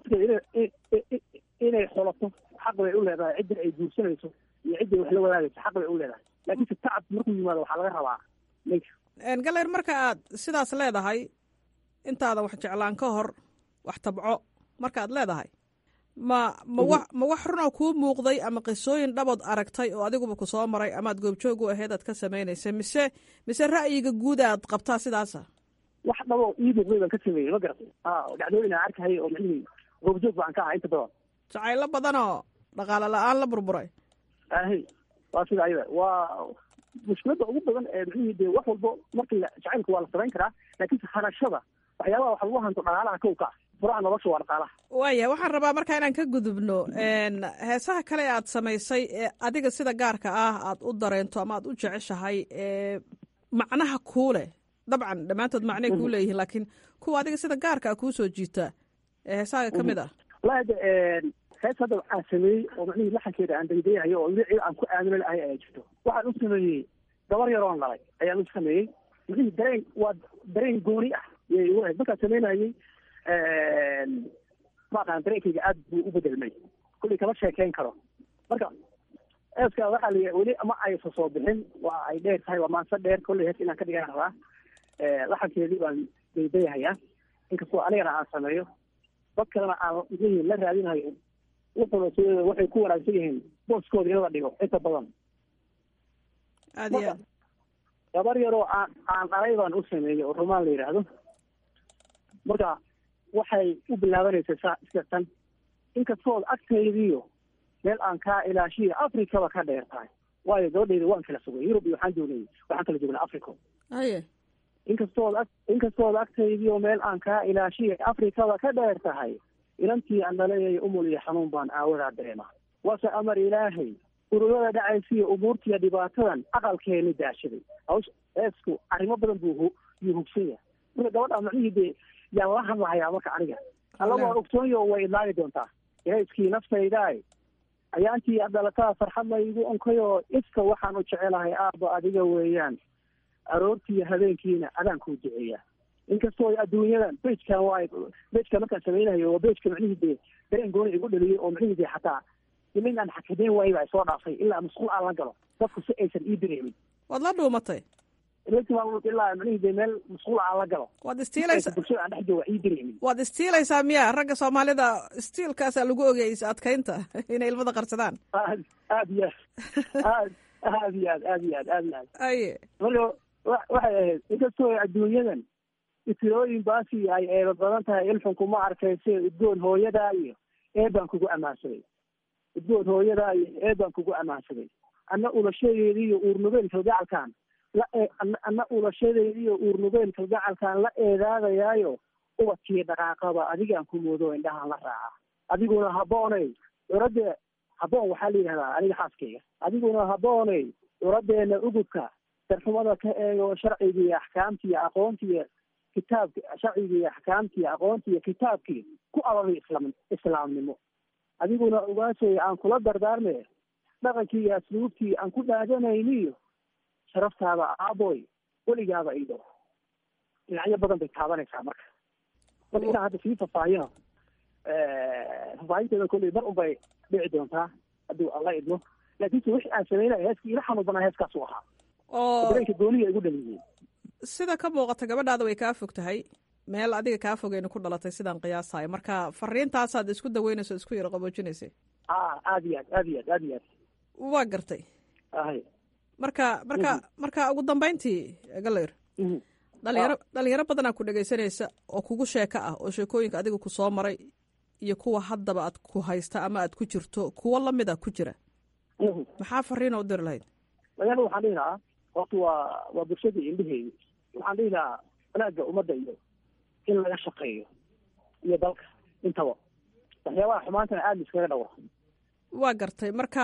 inay xolato xaq bay u leedahay cidda ay guursanayso iyo cidday wax la wadaagayso xaq bay u leedahay laakiinse shacabku markuu yimaado waxaa laga rabaa ninka galayr marka aad sidaas leedahay intaadan wax jeclaan ka hor wax tabco markaad leedahay ma ma wa ma wax runoo kuu muuqday ama qisooyin dhabood aragtay oo adiguba ku soo maray amaad goobjoog u aheyd aad ka samaynaysa mise mise ra'yiga guud aad qabtaa sidaasa wax dhabo ii muuqday baan ka sameeyey ma garatay a dhacdooyin aan arkahaya oo macnihii goobjoog baan ka ahaa inta badan jacaylo badanoo dhaqaale la-aan la burburay ahi waa sida ayada waa mushkiladda ugu badan ee macnihii de wax walbo markii jacaylka waa la samayn karaa laakiinse hanashada waxyaabaha wax lagu hanto dhaqaalaha kow ka ah furaha nolosha waa dhaqaalaha waaya waxaan rabaa markaa inaan ka gudubno heesaha kale aad samaysay ee adiga sida gaarka ah aad u dareento ama aad u jeceshahay ee macnaha kuu leh dabcan dhammaantood macnay kuu leeyihiin laakiin kuwa adiga sida gaarka ah kuu soo jiita ee heesahaga ka mid ah wallahi de hees hadda waxaan sameeyey oo macnihii laxankeeda aan daydayahayo oo weli aan ku aamino lahay ayaa jirto waxaan u sameeyey gabar yaroon dhalay ayaan u sameeyey macnihii dareen waa dareen gooni ah yay igu ahayd markaan samaynayey maaqaan dareenkayga aad buu u bedelmay kullii kama sheekeyn karo marka eeska waxaa la weli ama aysa soo bixin waa ay dheer tahay waa maanse dheer kolley hees inaan ka dhigan rabaa laxankeedii baan daydayahayaa inkastoo anigana aan sameeyo dad kalena aan mxuhi la raadinayo wuxuna s waxay ku wanaagsan yihiin booskooda in la dhigo inta badan aad iyo aad gabar yaroo aan aan dhalay baan u sameeyey oo rumaan la yidhaahdo marka waxay u bilaabanaysa saa iska tan inkastood agtaydiiyo meel aan kaa ilaashiyo africaba ka dheer tahay waayo gabadhayda waan kala sugay yurub iyo waxaan joognay waxaan kala joognay africa haye inkastood ag inkastood agtaydiiyo meel aan kaa ilaashiyo africaba ka dheer tahay inantii aan dhalayay umul iyo xanuun baan aawadaa dareema waase amar ilaahay ururada dhacaysiyo umuurtiiyo dhibaatadan aqalkeeni daashaday haws eesku arrimo badan buu yuu hugsan yahay marka gabadha macnihii dee yaan la hadlahayaa marka aniga alla waan ogsoonyo way idlaagi doontaa irayskii naftaydaay ayaantii aad dhalataa farxad laygu onkayoo iska waxaan u jecelahay aabba adiga weeyaan aroortiiyo habeenkiina adaan kuu duceeyaa inkastoo adduunyadan bejkan waa bejka markaan samaynayo waa bejka macnihii dee dareen gooni igu dhaliyay oo macnihii dee xataa imin aan xakameyn waayba ay soo dhaafay ilaa masquul aan la galo dadku si aysan ii dareemin waad la dhuumatay ilaa macnihii dee meel masquul aan la galo waad istiilaysaa bulshada aan dhex jooga ii dareemin waad istiilaysaa miya ragga soomaalida istiilkaasaa lagu ogeyay is adkaynta inay ilmada qarsadaan aad aad iyo aad aad iyo aad aad iyo aad aad iyo aad aye marka wa- waxay ahayd inkastoo adduunyadan itilooyin baasi ay eeba badan tahay ilxunku ma arkayse udgoon hooyadaa iyo eebaan kugu ammaansaday udgoon hooyadaa iyo eebaan kugu ammaansaday anna ulashadeedi iyo uurnugeel kalgacalkaan la ee- anna- anna ulashadeedi iyo uurnugeel kalgacalkaan la eedaadayaayo ubadkii dhaqaaqaba adigaan ku moodo indhahaan la raaca adiguna habooney curadde haboon waxaa la yidhahdaa aniga xaaskayga adiguna habooney curadeena ugudka darxumada ka eego sharciga iyo axkaamta iyo aqoonta iyo kitaabki sharciga iyo axkaamta iyo aqoonta iyo kitaabkii ku abaday islam islaamnimo adiguna ogaasay aan kula dardaarme dhaqankii iyo asluubtii aan ku dhaadanayniyo sharaftaada aaboy weligaaba ido dhinacyo badan bay taabanaysaa marka marka inaan hadda sii faahfaahino faahfaahinteeda kolley mar unbay dhici doontaa hadduu alla idmo laakiinse wixii aan sameynaya heeskii ila xanuun banaa heeskaas u ahaa oo dareenka gooniya igu dhaliyey sida ka muuqata gabadhaada way kaa fog tahay meel adiga kaa fogeyna ku dhalatay sidaan qiyaasayo marka fariintaasaad isku daweynayso isku yaro qaboojinaysay a aad iyo aad aad iyo aad aad iyo aad waa gartay ahay marka marka marka ugu dambayntii galayr dhalinyaro dhalinyaro badanaa ku dhegaysanaysa oo kugu sheeko ah oo sheekooyinka adiga ku soo maray iyo kuwa haddaba aad ku haysta ama aad ku jirto kuwo lamida ku jira maxaa fariina u diri lahayd magaalada waxaan dhihi lahaa horta waa waa bulshadii indheheedi waxaan dhihi lahaa wanaagga ummadda iyo in laga shaqeeyo iyo dalka intaba waxyaabaha xumaantana aada iskaga dhawra waa gartay marka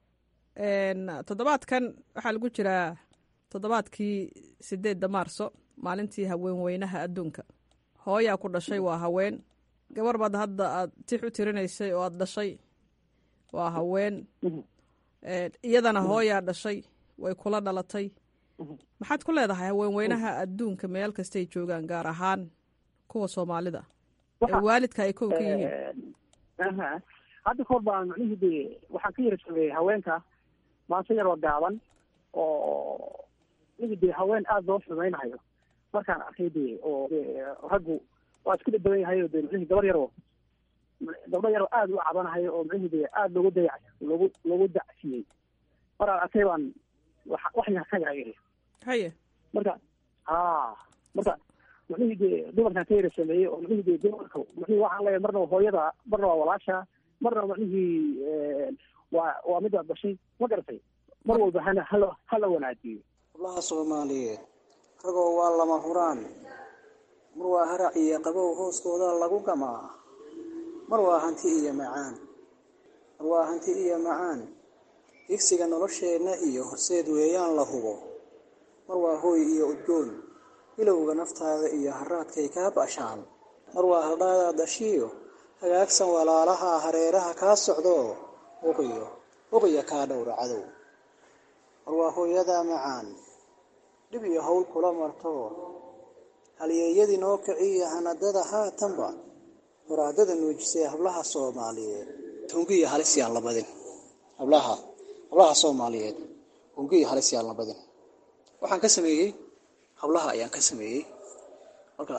toddobaadkan waxaa lagu jiraa toddobaadkii sideedda maarso maalintii haweenweynaha adduunka hooyaa ku dhashay waa haween gabar baad hadda aad tix u tirinaysay oo aad dhashay waa haween iyadana hooyaa dhashay way kula dhalatay maxaad ku leedahay haweenweynaha adduunka meel kastay joogaan gaar ahaan kuwa soomaalida ee waalidka ay kow ka yihiin aha hadda kahor baan macnihii de waxaan ka yara sameeyey haweenka maanse yaroo gaaban oo midi de haween aada loo xumaynayo markaan arkay de oo de raggu waa isku dhadhawan yahay o de macnihii gabar yaroo gabdho yaroo aada u cabanahayo oo macnihii de aada loogu dayac loogu loogu dacsiyey maraan arkay baan wa wax yar ka yara iri haye marka ha marka macnihii de dumarkaan ka yara sameeyey oo macnihii de dumarka macnihii waxaan leeyahay marna waa hooyada marna waa walaasha marna macnihii waa waa midaad dhashay ma garatay mar walba hana hala hala wanaajiyo hablaha soomaaliyeed ragoo waa lama huraan mar waa harac iyo qabow hooskooda lagu gamaa mar waa hanti iyo macaan mar waa hanti iyo macaan digsiga nolosheenna iyo horseed weeyaan la hubo mar waa hooy iyo udgoon bilowga naftaada iyo haraadkay kaa bashaan mar waa haldhaadaad dhashiyo hagaagsan walaalaha hareeraha kaa socdo huqiyo huqiya kaa dhowra cadow mar waa hooyada macaan dhib iyo howl kula marto halyeeyadii noo kiciya hanadada haatanba muraadada nuujisay hablaha soomaaliyeed hungiya halis yaan la badin hablaha hablaha soomaaliyeed hungiya halis yaan la badin waxaan ka sameeyey hablaha ayaan ka sameeyey marka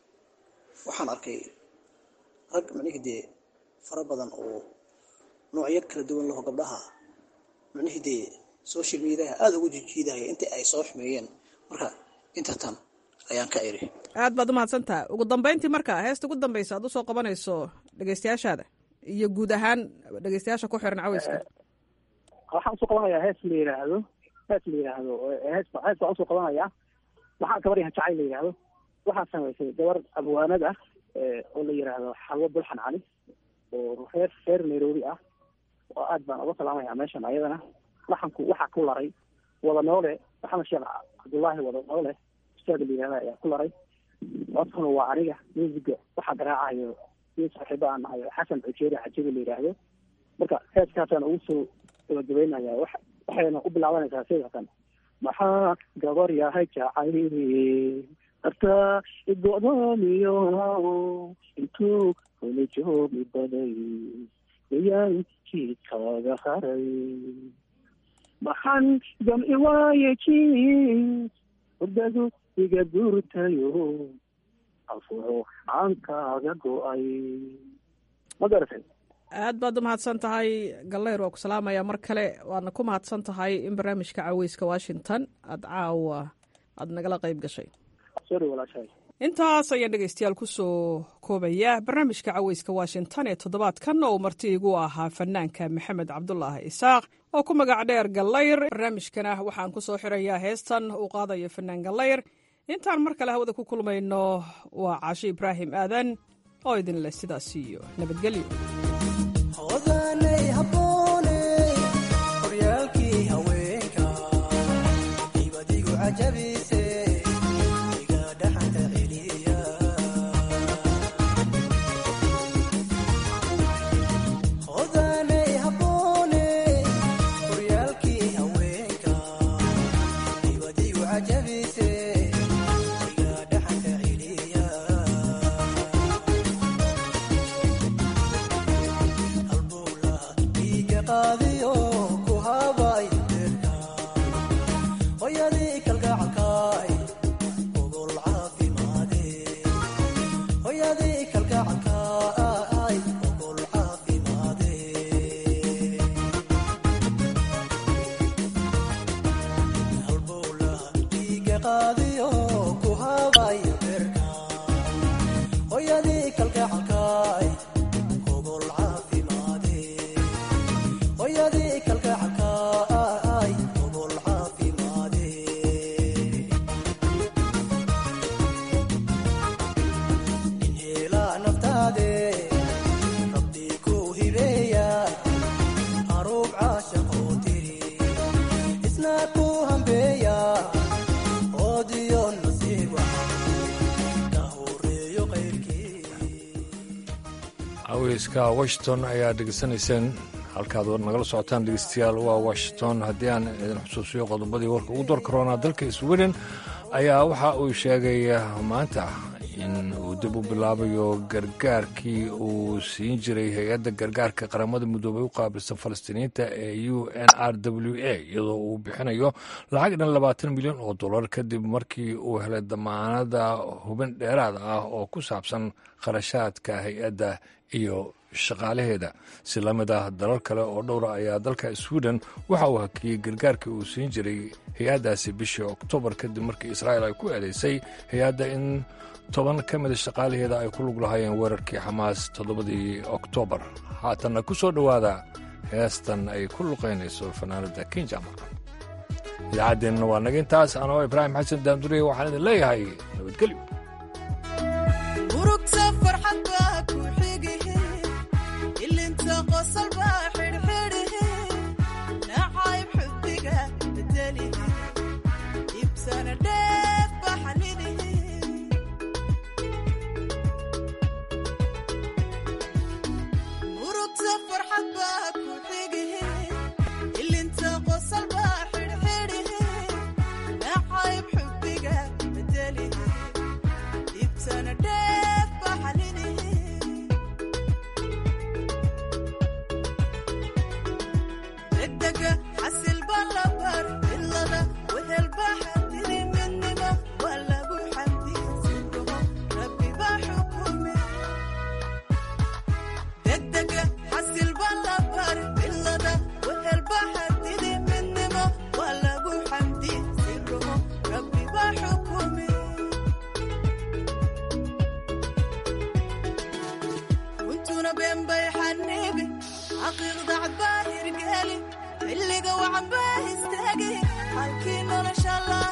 waxaan arkay rag macnihii dee fara badan oo noocyo kala duwan laho gabdhaha macnihii dee social mediaha aada ugu jijiidahaya intii ay soo xumeeyeen marka inta tan ayaan ka iri aad baad umahadsantaha ugu dambeyntii marka heesta ugu dambeysa aad usoo qabanayso dhegeystayaashaada iyo guud ahaan dhegeystayaasha ku xiran caweyska waxaan usoo qabanayaa hees la yidhaahdo hees la yidhaahdo hees hees baan usoo qabanayaa waxaa gabar yahan jacayl la yidhaahdo waxaa samaysay gabar abwaanad ah oo la yidhaahdo xalwo bulxan cali oo reer reer nairobi ah oo aad baan uga salaamaya meeshan ayadana waxanku waxaa ku laray wada noole maxamed sheekh cabdullaahi wada noole ustaada la yihahda ayaa ku laray codkuna waa aniga musiga waxaa garaacayo nin saaxiibo aan nahay xasan cujeeri cajibi la yidhaahdo marka heeskaasaan ugu soo gabagabeynaya wax waxayna u bilaabanaysaa sidatan maxaa gabar yahay jacayl artaa igo'doomiyo intuu kula joogi baday ayaan jiidkaaga haray maxan jamci waaye jiis hurdadu iga duurtayo afuxo aan kaaga go-ay ma garatay aad baad u mahadsan tahay gallayr waa ku salaamaya mar kale waadna ku mahadsan tahay in barnaamijka caweyska washington aada caawa aada nagala qayb gashay sorry walaashahay intaas ayaan dhegaystayaal kusoo koobaya barnaamijka caweyska washington ee toddobaadkan oo marti igu ahaa fanaanka maxamed cabdulaahi isaaq oo ku magac dheer gallayr barnaamijkana waxaan ku soo xirayaa heestan uu qaadayo fanaan gallayr intaan mar kale hawada ku kulmayno waa caasho ibraahim aadan oo idin leh sidaas iyo nabadgelyo odanay habboone horyaalkii haweenka ibadigu cajabise iga dhaxanta celiya odanay habboone horyaalkii haweenka ibadigu cajabise iga dhaxanta celiya iga qaadiyo ku habay beerka hoyadii kalgacalkaay ogol caafimaade hoyadii kalgacalkaay ogol caafimaade halbowla iga qaadiyo ku habay beerka hoyadii kalgacalkaay ogol caafimaade hoyadii kalgacalkaay ogol caafimaade nin heelaa naftaade rabbii ku hibeeya haruub caashaqoo tiri isna ku hambeeya oodiyo nasiib ka horeeyo qayrkii caweyska washington ayaa dhegeysanayseen halkaad nagala socotaan dhegeystayaal waa washington haddii aan idin xusuusiyo qodobadii warka ugu door karoonaa dalka sweden ayaa waxa uu sheegay maanta in uu dib u bilaabayo gargaarkii uu siin jiray hay-adda gargaarka qaramada midoobay u qaabilsan falastiiniyiinta ee u n r w a iyadoo uu bixinayo lacag dhan labaatan milyan oo dollar kadib markii uu helay damaanada hubin dheeraad ah oo ku saabsan kharashaadka hay-adda iyo shaqaalaheeda si la mid ah dalal kale oo dhowra ayaa dalka sweden waxa uu hakiyey gargaarkii uu siin jiray hay-addaasi bishii oktoobar kadib markii israa'il ay ku eedeysay hay-adda in toban ka mida shaqaalaheeda ay ku lug lahaayeen weerarkii xamaas toddobadii oktoobar haatanna ku soo dhowaada heestan ay ku luqaynayso fanaanada kinjamar idaacaddeenna waa naga intaas anoo ibraahim xasan daanduriye waxaan idin leeyahay nabadgelyo urugta farxad baa ku xigihi ilinta qosol baa xidhxidhihi nacayb xubbiga bedelihi ibsana dheef baxnidihi urugta farxad baa ku xigihi ilinta qosol baa xidhxidhihi nacayb xubbiga bedelihi ibsana dheef baxnidihi degdega xasil baa la bar ilada wehel baa xadidi midnimo waa lagu xamdiya sidaho rabbi baa xukumi degdega xasil baa la bar ilada wehel baa xadidi midnimo waa lagu xamdiya sidaho rabbi baa xukumi runtuna been bay xanibi xaqiiqda cad baa hirgeli xilliga wacan baa istaagi halkii nolosha la